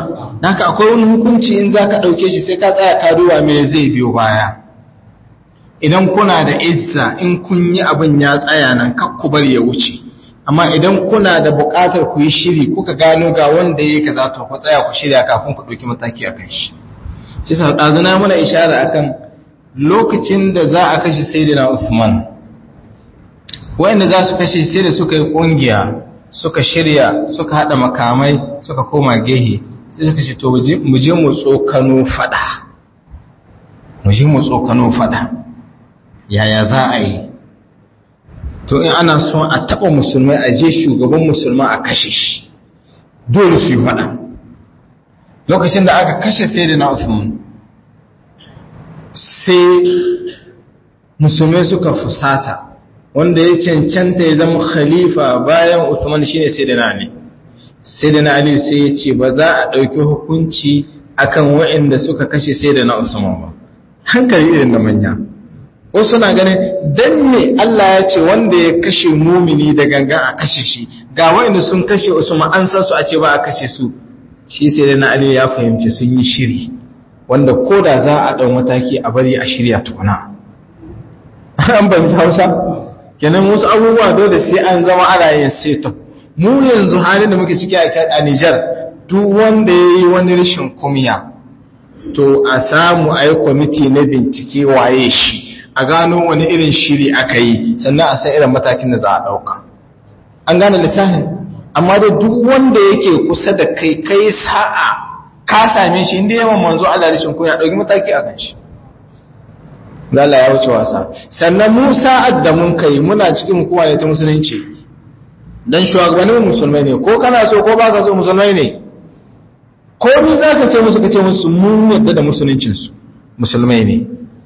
haka akwai wani hukunci in za ka ɗauke shi sai ka tsaya ka duba me zai biyo baya idan kuna da izza in kun yi abin ya tsaya nan kakku bari ya wuce amma idan kuna da buƙatar ku yi shiri kuka gano ga wanda ya kaza to ku tsaya ku shirya kafin ku ɗauki mataki akan shi shi sa ɗazuna muna ishara akan lokacin da za a kashe sayyidina Uthman wanda za su kashe sai da suka yi ƙungiya suka shirya suka haɗa makamai suka koma gehe sai suka ce to mu je mu tsokano fada mu je mu tsokano fada yaya za a yi to in ana so a taba musulmai a je shugaban musulma a kashe shi dole su yi fada lokacin da aka kashe sai da na Uthman sai musulmai suka fusata wanda ya cancanta ya zama khalifa bayan Uthman shine sai da na Ali sai da na Ali sai ya ce ba za a ɗauki hukunci akan waɗanda suka kashe sai da na Usman ba hankali irin na manya wasu na ganin dan me Allah ya ce wanda ya kashe mumini da ganga a kashe shi ga waɗanda sun kashe Usman an san su a ce ba a kashe su shi sai da na Ali ya fahimci sun yi shiri wanda ko da za a ɗau mataki a bari a shirya tukuna an fahimci Hausa kenan wasu abubuwa dole sai an zama ana yin setup mu yanzu halin da muke ciki a Nijar duk wanda ya yi wani rashin kumya to a samu a yi kwamiti na bincike waye shi a gano wani irin shiri aka yi sannan a san irin matakin da za a ɗauka an gane lissafin amma da duk wanda yake kusa da kai kai sa'a ka same shi inda yawan manzo Allah rashin kunya ɗauki mataki a kan shi Allah ya wuce wasa sannan mu sa'ad da mun kai muna cikin hukuma ne ta musulunci dan shugabannin musulmai ne ko kana so ko baka so musulmai ne ko ni zaka ce musu kace musu mun yadda da musuluncin su musulmai ne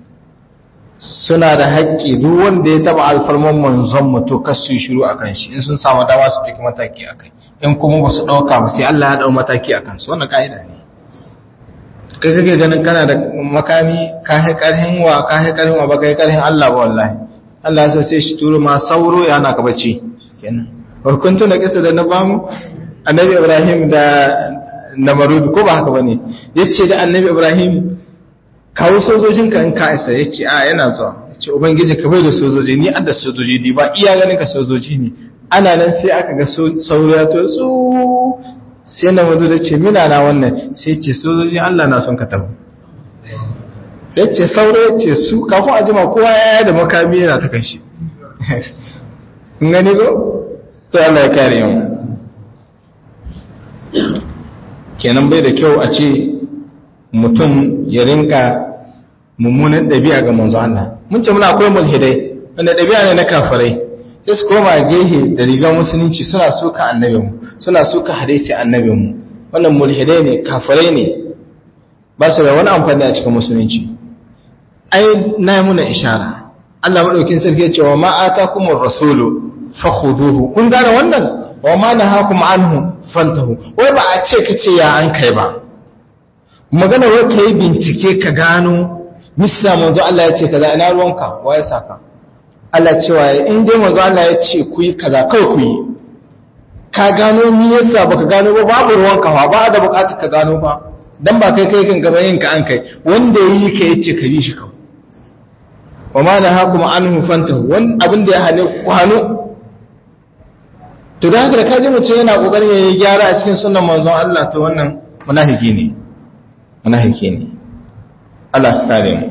suna da haƙƙi duk wanda ya taba alfarman manzon mu to kasu yi shiru akan shi in sun samu dama su ɗauki mataki akai in kuma ba su ɗauka ba sai Allah ya ɗau mataki akan su wannan ka'ida ne kai kake ganin kana da makami ka hai karhin wa ka hai karhin wa ba kai karhin Allah ba wallahi Allah ya sai shi turo ma sauro ya na ka bacci kenan hukuntun da kisa da na bamu annabi Ibrahim da Namarud ko ba haka bane yace da annabi Ibrahim kawo sojojin ka in ka isa yace a yana zuwa yace ubangiji ka bai da sojoji ni adda sojoji di ba iya ganin ka sojoji ne ana nan sai aka ga sauro ya to su sai na mazu da ce mina na wannan sai ce sojojin Allah na son ka taho ya ce sauro ya ce su kafin a jima kowa ya da makami yana ta kanshi gani ko? to Allah ya kare yau kenan bai da kyau a ce mutum ya rinka mummunan ɗabi'a ga manzo Allah mun ce muna akwai mulhidai wanda ɗabi'a ne na kafirai sai su koma gehe da rigar musulunci suna suka annabinmu suna suka hadisi annabinmu wannan mulhidai ne kafirai ne ba su da wani amfani a cikin musulunci ai na yi muna ishara Allah maɗaukin sarki ya ce wa ma atakumur rasulu fakhuduhu kun gane wannan wa ma nahakum anhu fantahu wai ba a ce kace ya an kai ba magana wai kai bincike ka gano misa manzo Allah ya ce kaza ina ruwanka wa ya saka Allah cewa in dai manzo Allah ya ce ku yi kaza kai ku yi ka gano me yasa baka gano ba babu ruwan kawa ba da bukatar ka gano ba dan ba kai kai kan gaba yin ka an kai wanda yi ka yace ka bi shi kawai wa ma nahakum anhu fantahu wan abin da ya hane ku hanu to da haka da kaji mutum yana kokarin yayi gyara a cikin sunnan manzon Allah to wannan munafiki ne munafiki ne Allah ka kare mu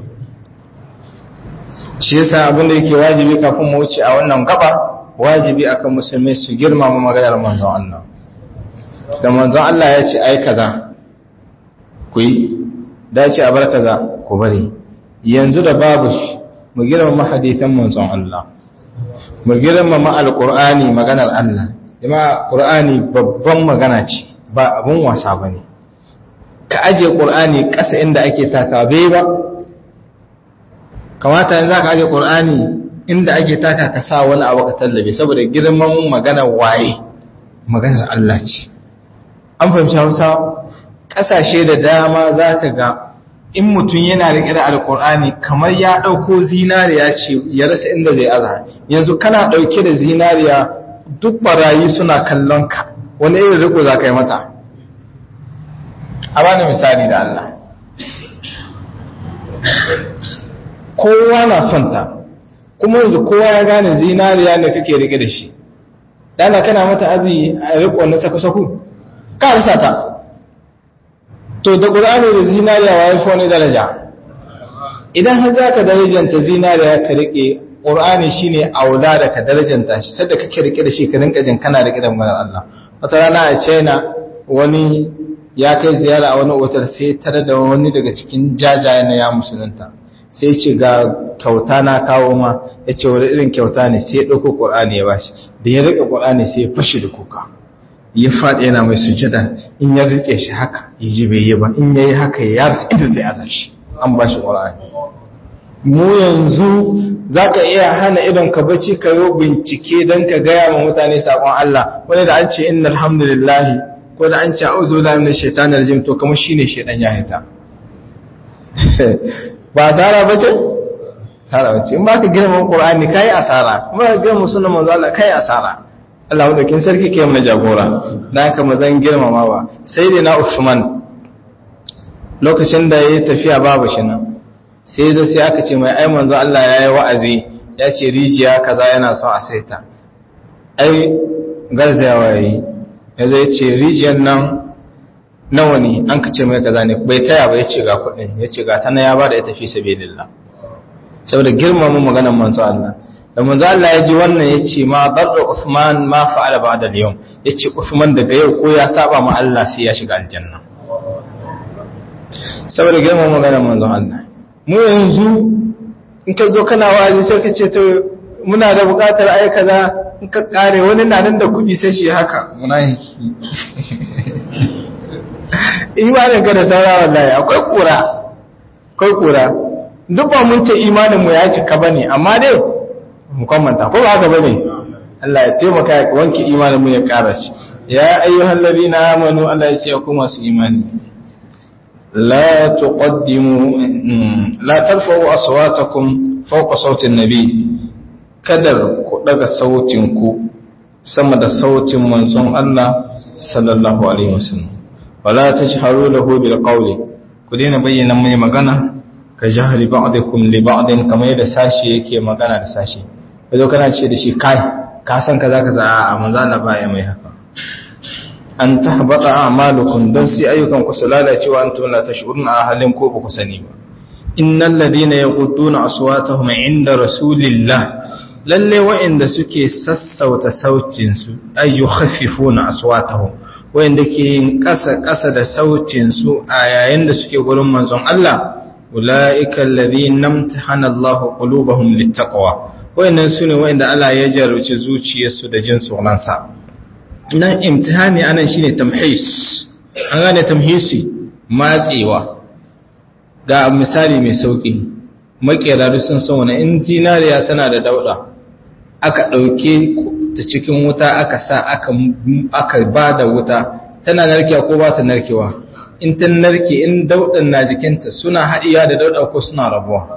shi yasa abin da yake wajibi kafin mu wuce a wannan gaba wajibi akan musulmai su girmama maganar manzon Allah da manzon Allah ya ce ai kaza ku yi dace a bar kaza ku bari yanzu da babu shi mu girmama hadisan manzon Allah mu girmama alqur'ani maganar Allah jama'a qur'ani babban magana ce ba abun wasa bane ka aje qur'ani ƙasa inda ake taka bai ba kamata in za ka aje ƙur'ani inda ake taka ka sa wani abu ka tallabe saboda girman maganar waye maganar Allah ce an fahimci hausa ƙasashe da dama za ka ga in mutum yana riƙe da alƙur'ani kamar ya ɗauko zinariya ce ya rasa inda zai aza yanzu kana ɗauke da zinariya duk barayi suna kallon ka wani irin riko za ka yi mata a bani misali da Allah kowa na son ta kuma yanzu kowa ya gane zinariya ne kake rike da shi dana kana mata azi a riko na sako-sako ka rasa ta to da ƙur'ani da zinariya wa ya fi wani daraja idan har za ka darajanta zinariya ka rike ƙur'ani shi ne aula da ka darajanta shi sadda kake rike da shi ka rinka jin kana rike da maganar Allah wata rana a china wani ya kai ziyara a wani otal sai tare da wani daga cikin jajaye na ya musulunta sai ce ga kyauta na kawo ma ya ce wani irin kyauta ne sai ya ɗauko ƙur'ani ya bashi da ya riƙe ƙur'ani sai ya fashe da kuka ya faɗi yana mai sujada in ya riƙe shi haka ya ji bai yi ba in ya yi haka ya yarsa inda zai azar shi an ba shi ƙur'ani mu yanzu za ka iya hana idon ka bacci ka yi bincike don ka gaya wa mutane saƙon Allah wani da an ce inna alhamdulillahi ko da an ce auzu la min shaitanir rajim to kamar shine shaitan ya hita ba asara bace asara bace in baka girman qur'ani kai asara kuma ka girman sunan manzo Allah kai asara Allah madaukin sarki kai mana jagora dan haka mazan girmama ba sai dai na Uthman lokacin da yayi tafiya babu shi nan sai da sai aka ce mai ai manzo Allah yayi wa'azi ya ce rijiya kaza yana son a saita ai garzayawa yayi yanzu ya ce rijiyar nan nawa ne an ka ce mai kaza ne bai taya ba ya ce ga kudin ya ce ga tana ya ba da ya tafi sabi lillah saboda girmama maganar manzo Allah da manzo Allah ya ji wannan ya ce ma darra Uthman ma fa'ala ba'da al-yawm ya ce Uthman daga yau ko ya saba ma Allah sai ya shiga aljanna saboda girmama maganar manzo Allah mu yanzu in ka zo kana wazi sai ka ce to muna da buƙatar ai kaza in ka kare wani na nan da kuɗi sai shi haka munafiki imanin ka da saura wallahi akwai kura akwai kura duk ba mun ce imanin mu ya cika bane amma dai mu kwamanta ko ba haka bane Allah ya taimaka ya wanke imanin mu ya ƙara shi ya ayyuhal ladina amanu Allah ya ce ku masu imani la tuqaddimu la tarfa'u aswatakum fawqa sautin nabi kadar ku daga sautin ku sama da sautin manzon Allah sallallahu alaihi wasallam wala tajharu lahu bil qawli ku daina bayyana mai magana ka jahri ba'dikum li ba'din kamar yadda sashi yake magana da sashi kazo kana ce da shi kai ka san kaza kaza a manzo Allah ba ya mai haka an tahbata a'malukum dan sai ayyukan ku su lalacewa antum la tashuruna a halin ko ba ku sani ba innal ladina yaqudduna aswatahum inda rasulillah lalle wa'inda suke sassauta sautinsu ay yukhaffifuna aswatahum wa'inda ke yin ƙasa-ƙasa da sautinsu a yayin da suke gurin manzon Allah ulaika alladhina imtahana Allah qulubahum littaqwa wa'innan sune wa'inda Allah ya jarruci zuciyarsu da jin tsoron sa nan imtihani anan shine tamhis an gane tamhisi matsewa ga misali mai sauki makera sun san wani in zinariya tana da dauda aka ɗauke ta cikin wuta aka sa aka ba da wuta tana narkewa ko ba ta narkewa in ta narke in daudan na jikinta suna haɗiya da dauda ko suna rabuwa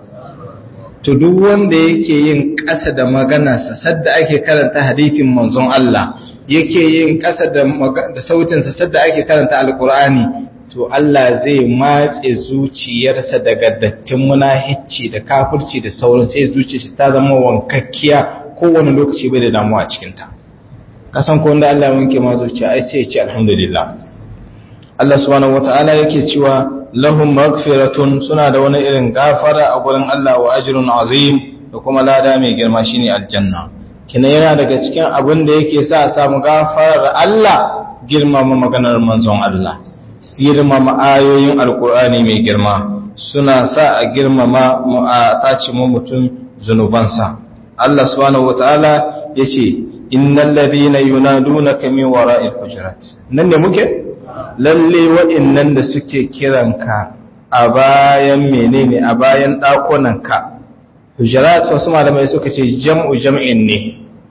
to duk wanda yake yin ƙasa da maganarsa sadda ake karanta hadithin manzon Allah yake yin ƙasa da sautinsa sadda ake karanta alkur'ani to Allah zai matse zuciyarsa daga dattin munahici da kafirci da sauran sai zuciyarsa ta zama wankakkiya kowane lokaci bai da damuwa a cikinta kasan ko wanda Allah wanke ma zuciya ai sai ya ce alhamdulillah Allah subhanahu wata'ala yake cewa lahum maghfiratun suna da wani irin gafara a gurin Allah wa ajrun azim da kuma lada mai girma shine aljanna kina yana daga cikin abin da yake sa a samu gafarar Allah girmama maganar manzon Allah girmama ayoyin alkur'ani mai girma suna sa a girmama a tace mu mutum zunubansa Allah subhanahu wataala yace innal ladhina yunadunaka min wara'il hujurat nan ne muke lalle wa'annan da suke kiranka a bayan menene a bayan dakunanka hujurat wasu malamai suka ce jam'u jam'in ne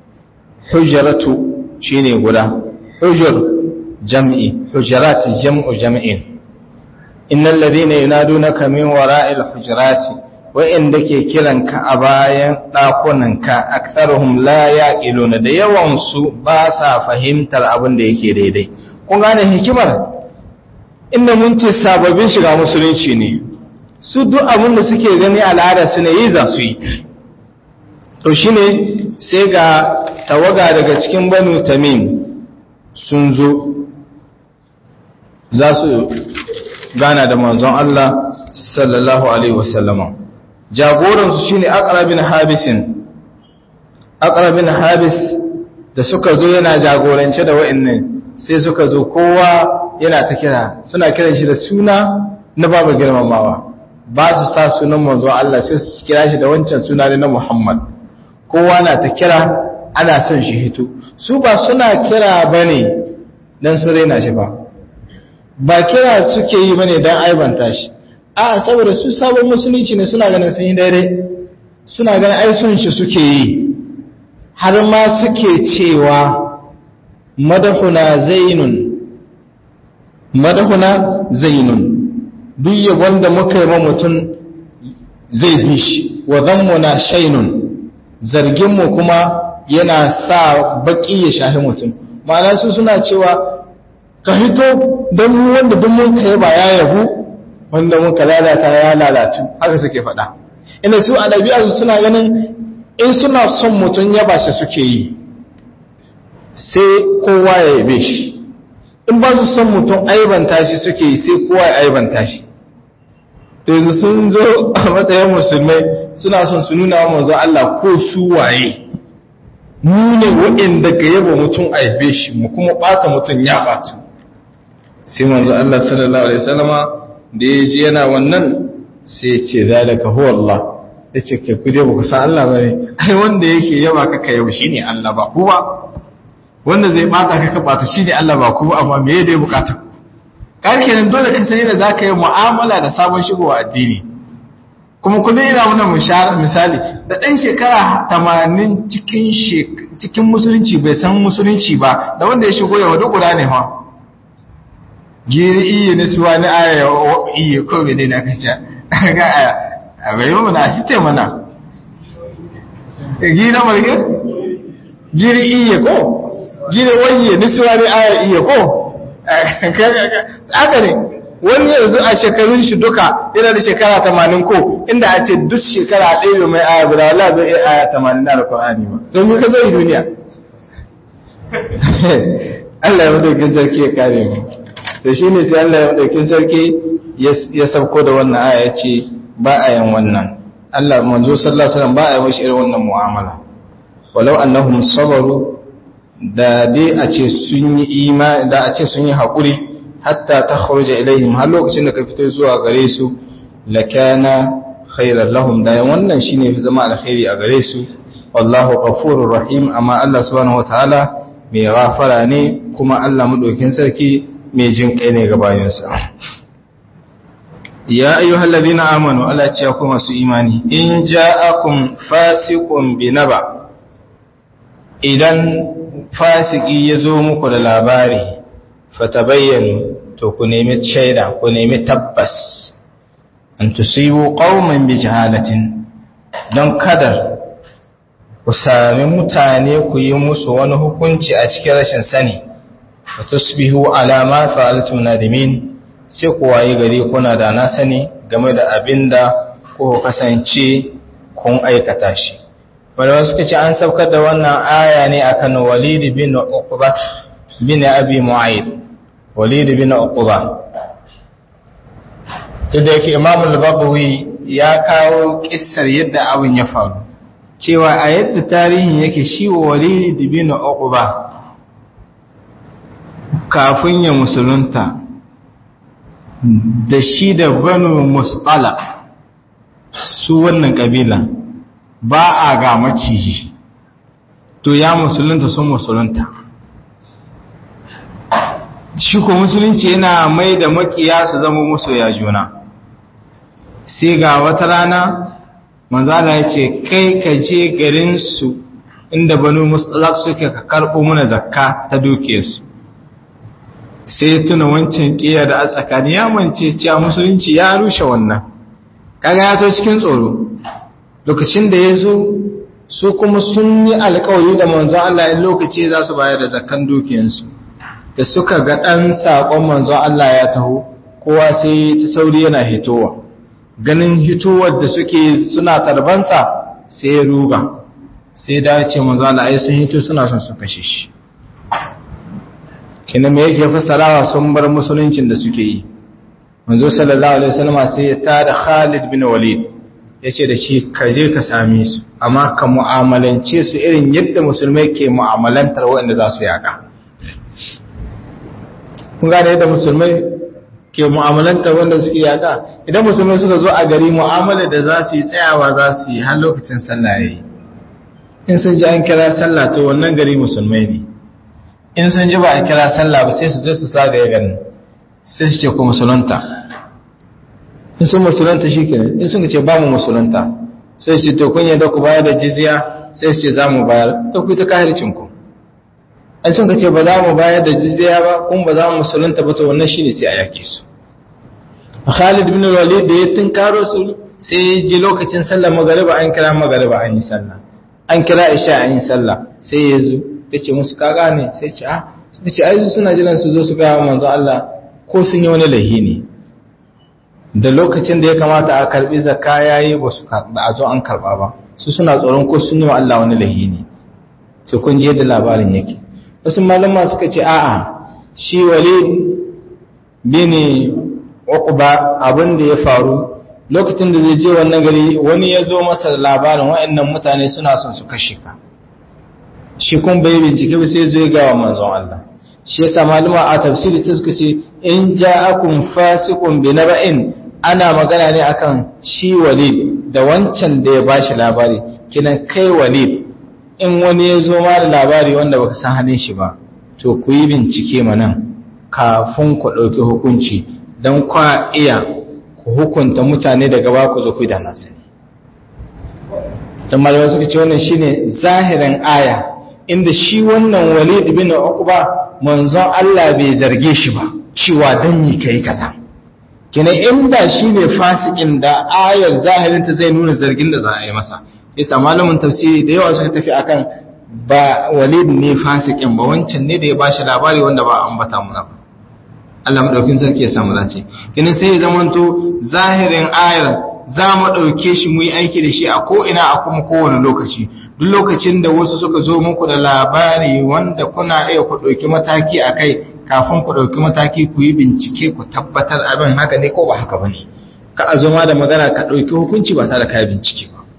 hujratu shine guda hujur jam'i hujurat jam'u jam'in innal ladhina yunadunaka min wara'il hujurati wa'inda ke kiranka a bayan ɗakunanka aktharuhum la yaqiluna da yawan su ba sa fahimtar abin da yake daidai kun gane hikimar inda mun ce sababbin shiga musulunci ne su duk abin da suke gani al'ada su ne yi za su yi to shi ne sai ga tawaga daga cikin banu tamim sun zo za su gana da manzon Allah sallallahu alaihi wasallama jagoransu shine aqrabin habisin aqrabin habis da suka zo yana jagorance da wa'annan sai suka zo kowa yana ta kira suna kiran shi da suna na babu girmamawa ba su sa sunan manzon Allah sai su kira shi da wancan suna ne na Muhammad kowa na ta kira ana son shi hito su ba suna kira bane dan su raina shi ba ba kira suke yi bane dan aibanta shi a saboda su sabon musulunci ne suna ganin sun yi daidai suna ganin ai son shi suke yi har ma suke cewa madahuna zainun madahuna zainun duk yabon da muka yi ma mutum zai bi shi wa zammuna shainun zarginmu kuma yana sa baki ya shahi mutum ma'ana su suna cewa ka hito don wanda duk mun kai ba ya yabu wanda muka lalata ya lalatu haka suke faɗa ina su a ɗabi'arsu suna ganin in suna son mutum ya ba shi suke yi sai kowa ya yabe shi in ba su son mutum aibanta shi suke yi sai kowa ya aibanta shi yanzu sun zo a matsayin musulmai suna son su nuna wa manzo Allah ko su waye mu ne waɗanda ga yaba mutum aibe shi mu kuma ɓata mutum ya ɓatu sai manzo Allah sallallahu alaihi wasallama da ya ji yana wannan sai ya ce zalika huwa Allah ya ce kai ku dai ba ku san Allah ba ne ai wanda yake yaba ka ka yau shine Allah ba ku ba wanda zai bata ka ka bata shine Allah ba ku amma me ya dai bukata ku kan kenan dole ka san yadda zaka yi mu'amala da sabon shigowa addini kuma kullum ina wannan misali da dan shekara 80 cikin cikin musulunci bai san musulunci ba da wanda ya shigo yawa duk guda ne fa giri iya na suwa na aya iya ko bai dai na kace ga aya a bai yi mana shi te mana giri na marge giri iya ko giri wanye na suwa na aya iya ko haka ne wani yanzu a shekarun shi duka yana da shekara tamanin ko inda a ce duk shekara ɗaya mai aya guda wala bai iya aya tamanin na alkur'ani ba don yi ka zai duniya Allah ya madaukin sarki ya kare mu da shi ne sai Allah ya madaukin sarki ya sauko da wannan aya ya ce ba a yin wannan Allah manzo sallallahu alaihi wasallam ba a yi mashi irin wannan mu'amala walau annahum sabaru da dai a ce sun yi imani da a ce sun yi haƙuri hatta ta kharuja ilaihim har lokacin da ka fito zuwa gare su lakana khairan lahum da wannan shine fi zama alkhairi a gare su wallahu ghafurur rahim amma Allah subhanahu wataala mai ghafara ne kuma Allah madaukin sarki mai jin kai ne ga bayansa ya ayyuhal ladina amanu Allah ya ku masu imani in ja'akum fasiqun binaba idan fasiki ya zo muku da labari fatabayyanu to ku nemi shaida ku nemi tabbas an tusibu qauman bi jahalatin don kadar ku sami mutane ku yi musu wani hukunci a cikin rashin sani wa tusbihu ala ma fa'altum nadimin sai ku waye gari kuna da na sani game da abinda ko kasance kun aikata shi wanda suka ce an saukar da wannan aya ne akan Walid bin Uqba bin Abi Mu'ayyid Walid bin Uqba to da yake Imam al-Baghawi ya kawo kissar yadda abin ya faru cewa a yadda tarihin yake shi Walid bin Uqba kafin ya musulunta da shi da Banu Musqala su wannan kabila ba a ga maciji to ya musulunta sun musulunta shi ko musulunci yana mai da makiya su zama musu ya juna sai ga wata rana manzala ya ce kai ka je garinsu inda banu musulak suke ka karɓo muna zakka ta dukiyarsu sai tuna wancan ƙiya da a tsakani ya mance cewa musulunci ya rushe wannan kaga ya to cikin tsoro lokacin da ya zo su kuma sun yi alkawari da manzon Allah in lokaci za su bayar da zakkan dukiyansu da suka ga ɗan saƙon manzon Allah ya taho kowa sai ta sauri yana hitowa ganin hitowar da suke suna tarbansa sai ya ruga sai da ce manzo Allah ai sun hito suna son su kashe shi kina me yake fassarawa sun bar musuluncin da suke yi manzo sallallahu alaihi wasallam sai ya tada Khalid bin Walid yace da shi ka je ka same su amma ka mu'amalance su irin yadda musulmai ke mu'amalantar waɗanda za su yaka kun gane yadda musulmai ke mu'amalantar wanda suke yaka idan musulmai suka zo a gari mu'amala da za su yi tsayawa za su yi har lokacin sallah yayi in sun ji an kira sallah to wannan gari musulmai ne in sun ji ba a kira sallah ba sai su je su sagaye garin sai su ce ku musulunta in sun musulunta shi kenan in sun ce ba mu musulunta sai su ce to kun yadda ku bayar da jizya sai su ce za mu bayar to ku ta kahircin ku an sun ce ba za mu bayar da jizya ba kun ba za mu musulunta ba to wannan shine sai a yake su Khalid bin Walid da ya tunkaro su sai ya ji lokacin sallar magariba an kira magariba an yi sallah an kira isha an yi sallah sai ya zo ya ce musu kaga ne sai ce ah suka ce ai suna jiran su zo su ga manzo Allah ko sun yi wani lahi ne da lokacin da ya kamata a karbi zakka yayi ba su ba a zo an karba ba su suna tsoron ko sun yi wa Allah wani lahi ne sai kun je da labarin yake wasu malama suka ce a'a shi Walid bin Uqba abin da ya faru lokacin da zai je wannan gari wani ya zo masa da labarin waɗannan mutane suna son su kashe ka shi kun bai bincike ba sai zo ga manzon Allah shi yasa malama a tafsiri sai suka ce in ja'akum fasiqun bi naba'in ana magana ne akan shi Walid da wancan da ya bashi labari kinan kai Walid in wani ya zo ma da labari wanda baka san halin shi ba to ku yi bincike manan kafin ku ɗauki hukunci don kwa iya ku hukunta mutane daga ba ku zo ku da nasani don malamai suka ce wannan shine zahirin aya inda shi wannan walid bin uqba manzon Allah bai zarge shi ba cewa dan yi kai kaza kina inda shine fasikin da ayar zahirin ta zai nuna zargin da za a yi masa yasa malamin tafsiri da yawa suka tafi akan ba walid ne fasikin ba wancan ne da ya bashi labari wanda ba ambata mu ba Allah madaukin sarki ya samu dace kina sai ya zamanto zahirin ayar za mu ɗauke shi mu yi aiki da shi a ko'ina a kuma kowane lokaci duk lokacin da wasu suka zo muku da labari wanda kuna iya ku ɗauki mataki a kai kafin ku ɗauki mataki ku yi bincike ku tabbatar abin haka ne ko ba haka ba ne ka a zama da magana ka ɗauki hukunci ba tare da ka bincike ba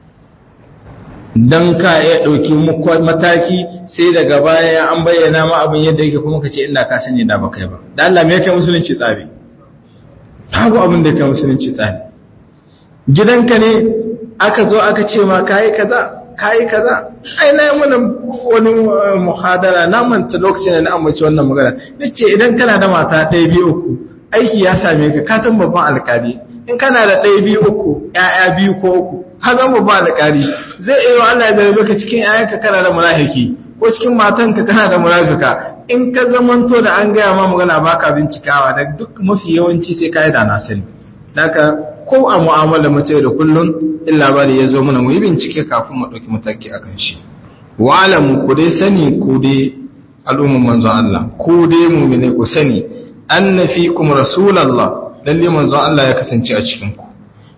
don ka iya ɗauki mataki sai daga baya an bayyana ma abin yadda yake kuma ka ce ina ka sani da ba kai ba da Allah me kai musulunci tsari babu abin da kai musulunci tsari gidanka ne aka zo aka ce ma kayi kaza kayi kaza ai na yi mana wani muhadara na manta lokacin da na amince wannan magana nace idan kana da mata ɗaya biyu uku aiki ya same ka ka san babban alƙali in kana da ɗaya biyu uku ƴaƴa biyu ko uku ka zan babban alƙali zai iya Allah ya zarabe ka cikin ƴaƴanka kana da munafiki ko cikin matanka kana da munafika in ka zamanto da an gaya ma magana baka bincikawa da duk mafi yawanci sai ka yi da na sani Daka ko a mu'amala mace da kullun in labari ya zo mana mu yi bincike kafin mu ɗauki mataki akan shi wa alamu ku dai sani ku dai al'umman manzon Allah ku dai mu'mine ku sani anna fikum rasulullah lalle manzon Allah ya kasance a cikin ku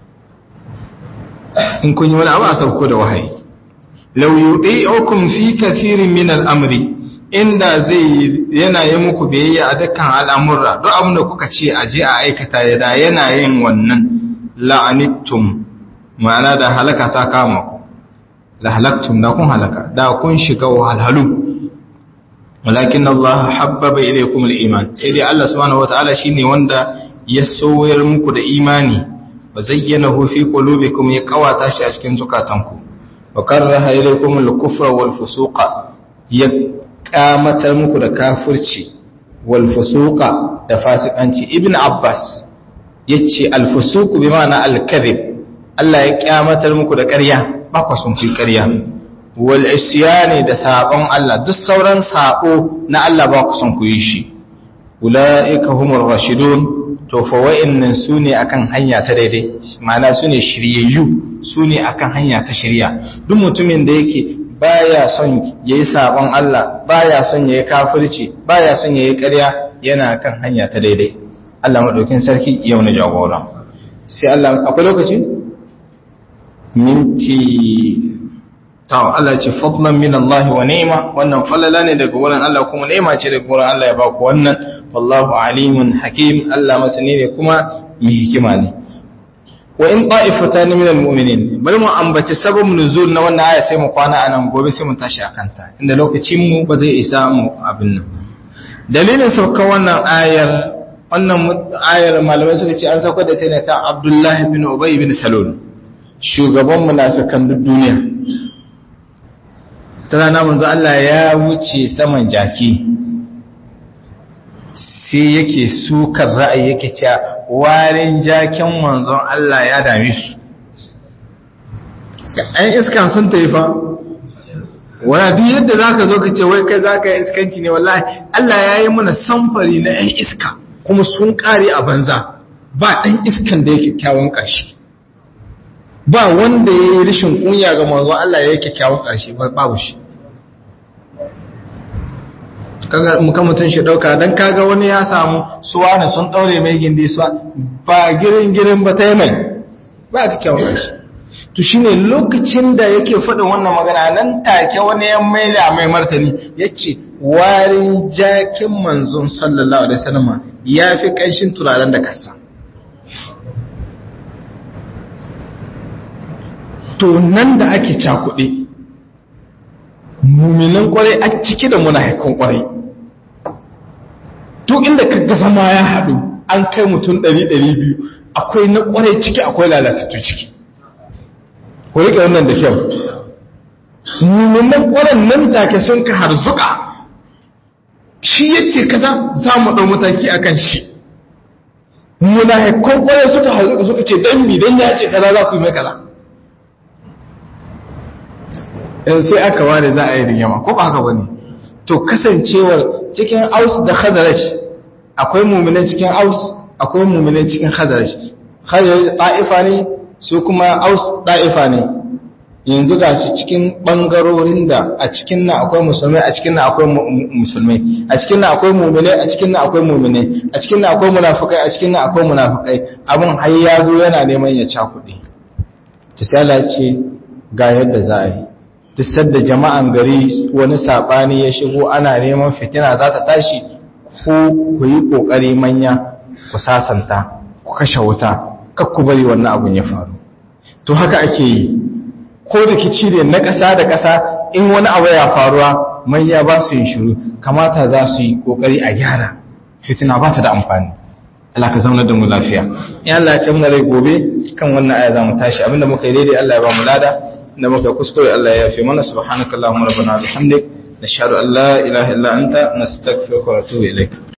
in kun yi wani abu a sauko da wahayi law yuti'ukum fi kathirin min al-amri inda zai yana yi muku biyayya a dukkan al'amurra duk abin da kuka ce a je a aikata ya da yana yin wannan la'anittum ma'ana da halaka ta kama ku la halaktum da kun halaka da kun shiga wahalhalu walakin Allah habbaba ilaykum al-iman sai dai Allah subhanahu wataala shine wanda ya soyar muku da imani wa zayyanahu fi qulubikum ya kawata shi a cikin zukatanku wa karaha ilaykum al-kufra wal fusuqa ya kamatar muku da kafirci wal fusuqa da fasikanci ibn abbas yace al fusuq bi ma'ana al kadhib Allah ya kyamatar muku da ƙarya ba ku sun fi ƙarya wal isyani da sabon Allah duk sauran sabo na Allah ba ku son ku yi shi ulaika humur rashidun to fa wa'annan sune akan hanya ta daidai ma'ana sune shiryayyu sune akan hanya ta shirya duk mutumin da yake baya son yayi sabon Allah baya son yayi kafirci baya son yayi ƙarya yana kan hanya ta daidai Allah madaukin sarki yau na jagora sai Allah akwai lokaci minti ta Allah ce fadlan min Allah wa ni'ma wannan falala ne daga wurin Allah kuma ni'ma ce daga wurin Allah ya ba ku wannan wallahu alimun hakim Allah masani ne kuma mai hikima ne wa in ta'ifatan min almu'minin bari mu ambaci sababin nuzul na wannan aya sai mu kwana anan gobe sai mu tashi akan ta inda lokacin mu ba zai isa mu abin nan dalilin sauka wannan ayar wannan ayar malamai suka ce an sauka da ta ne ta Abdullahi bin Ubay bin Salul shugaban munafikan duk duniya ta rana manzo Allah ya wuce saman jaki sai yake sukar ra'ayi yake cewa warin jakin manzon Allah ya dame su ɗan iskan sun taifa wani duk yadda za ka zo ka ce wai kai za ka yi iskanci ne wallahi Allah ya yi mana samfari na ‘yan iska kuma sun ƙare a banza ba ɗan iskan da ya kyakkyawan ƙarshe ba wanda ya yi rishin kunya ga manzon Allah ya yi kyakkyawan ƙarshe babu shi kaga muka mutun shi dauka dan kaga wani ya samu suwa ne sun daure mai gindi suwa ba girin girin ba tai mai ba ka kyau shi to shine lokacin da yake faɗin wannan magana nan take wani ya maila mai martani yace warin jakin manzon sallallahu alaihi wasallam yafi kanshin turaren da kasa to nan da ake cakuɗe muminan kwarai a ciki da munafikan kwarai duk inda kaga zama ya haɗu an kai mutum ɗari ɗari biyu akwai na kwarai ciki akwai lalatattu ciki ku riƙe wannan da kyau muminan kwarai nan take sun ka harzuka shi yace kaza za mu ɗau mataki akan shi munafikan kwarai suka harzuka suka ce dan mi dan ya ce kaza za ku yi mai kaza sai aka ware za a yi rigima ko ba haka bane to kasancewar cikin aus da khazaraj akwai mu'minai cikin aus akwai mu'minai cikin khazaraj khazaraj da'ifa ne su kuma aus da'ifa ne yanzu ga shi cikin bangarorin da a cikin nan akwai musulmai a cikin nan akwai musulmai a cikin nan akwai mu'minai a cikin nan akwai mu'minai a cikin nan akwai munafikai a cikin nan akwai munafikai abin har ya zo yana neman ya cakuɗe to sai Allah ce ga yadda za a yi duk sadda jama'an gari wani saɓani ya shigo ana neman fitina za ta tashi ko ku yi ƙoƙari manya ku sasanta ku kashe wuta kakku bari wannan abun ya faru to haka ake yi ko rikici ne na ƙasa da ƙasa in wani abu ya faruwa manya ba su yin shiru kamata za su yi ƙoƙari a gyara fitina ba ta da amfani Allah ka zauna da mu lafiya in Allah ya kamna rai gobe kan wannan aya za mu tashi abinda muka yi daidai Allah ya ba mu lada da muka kuskure Allah ya yafe mana subhanakallahumma rabbana bihamdik nashhadu an la ilaha illa anta nastaghfiruka wa natubu ilaik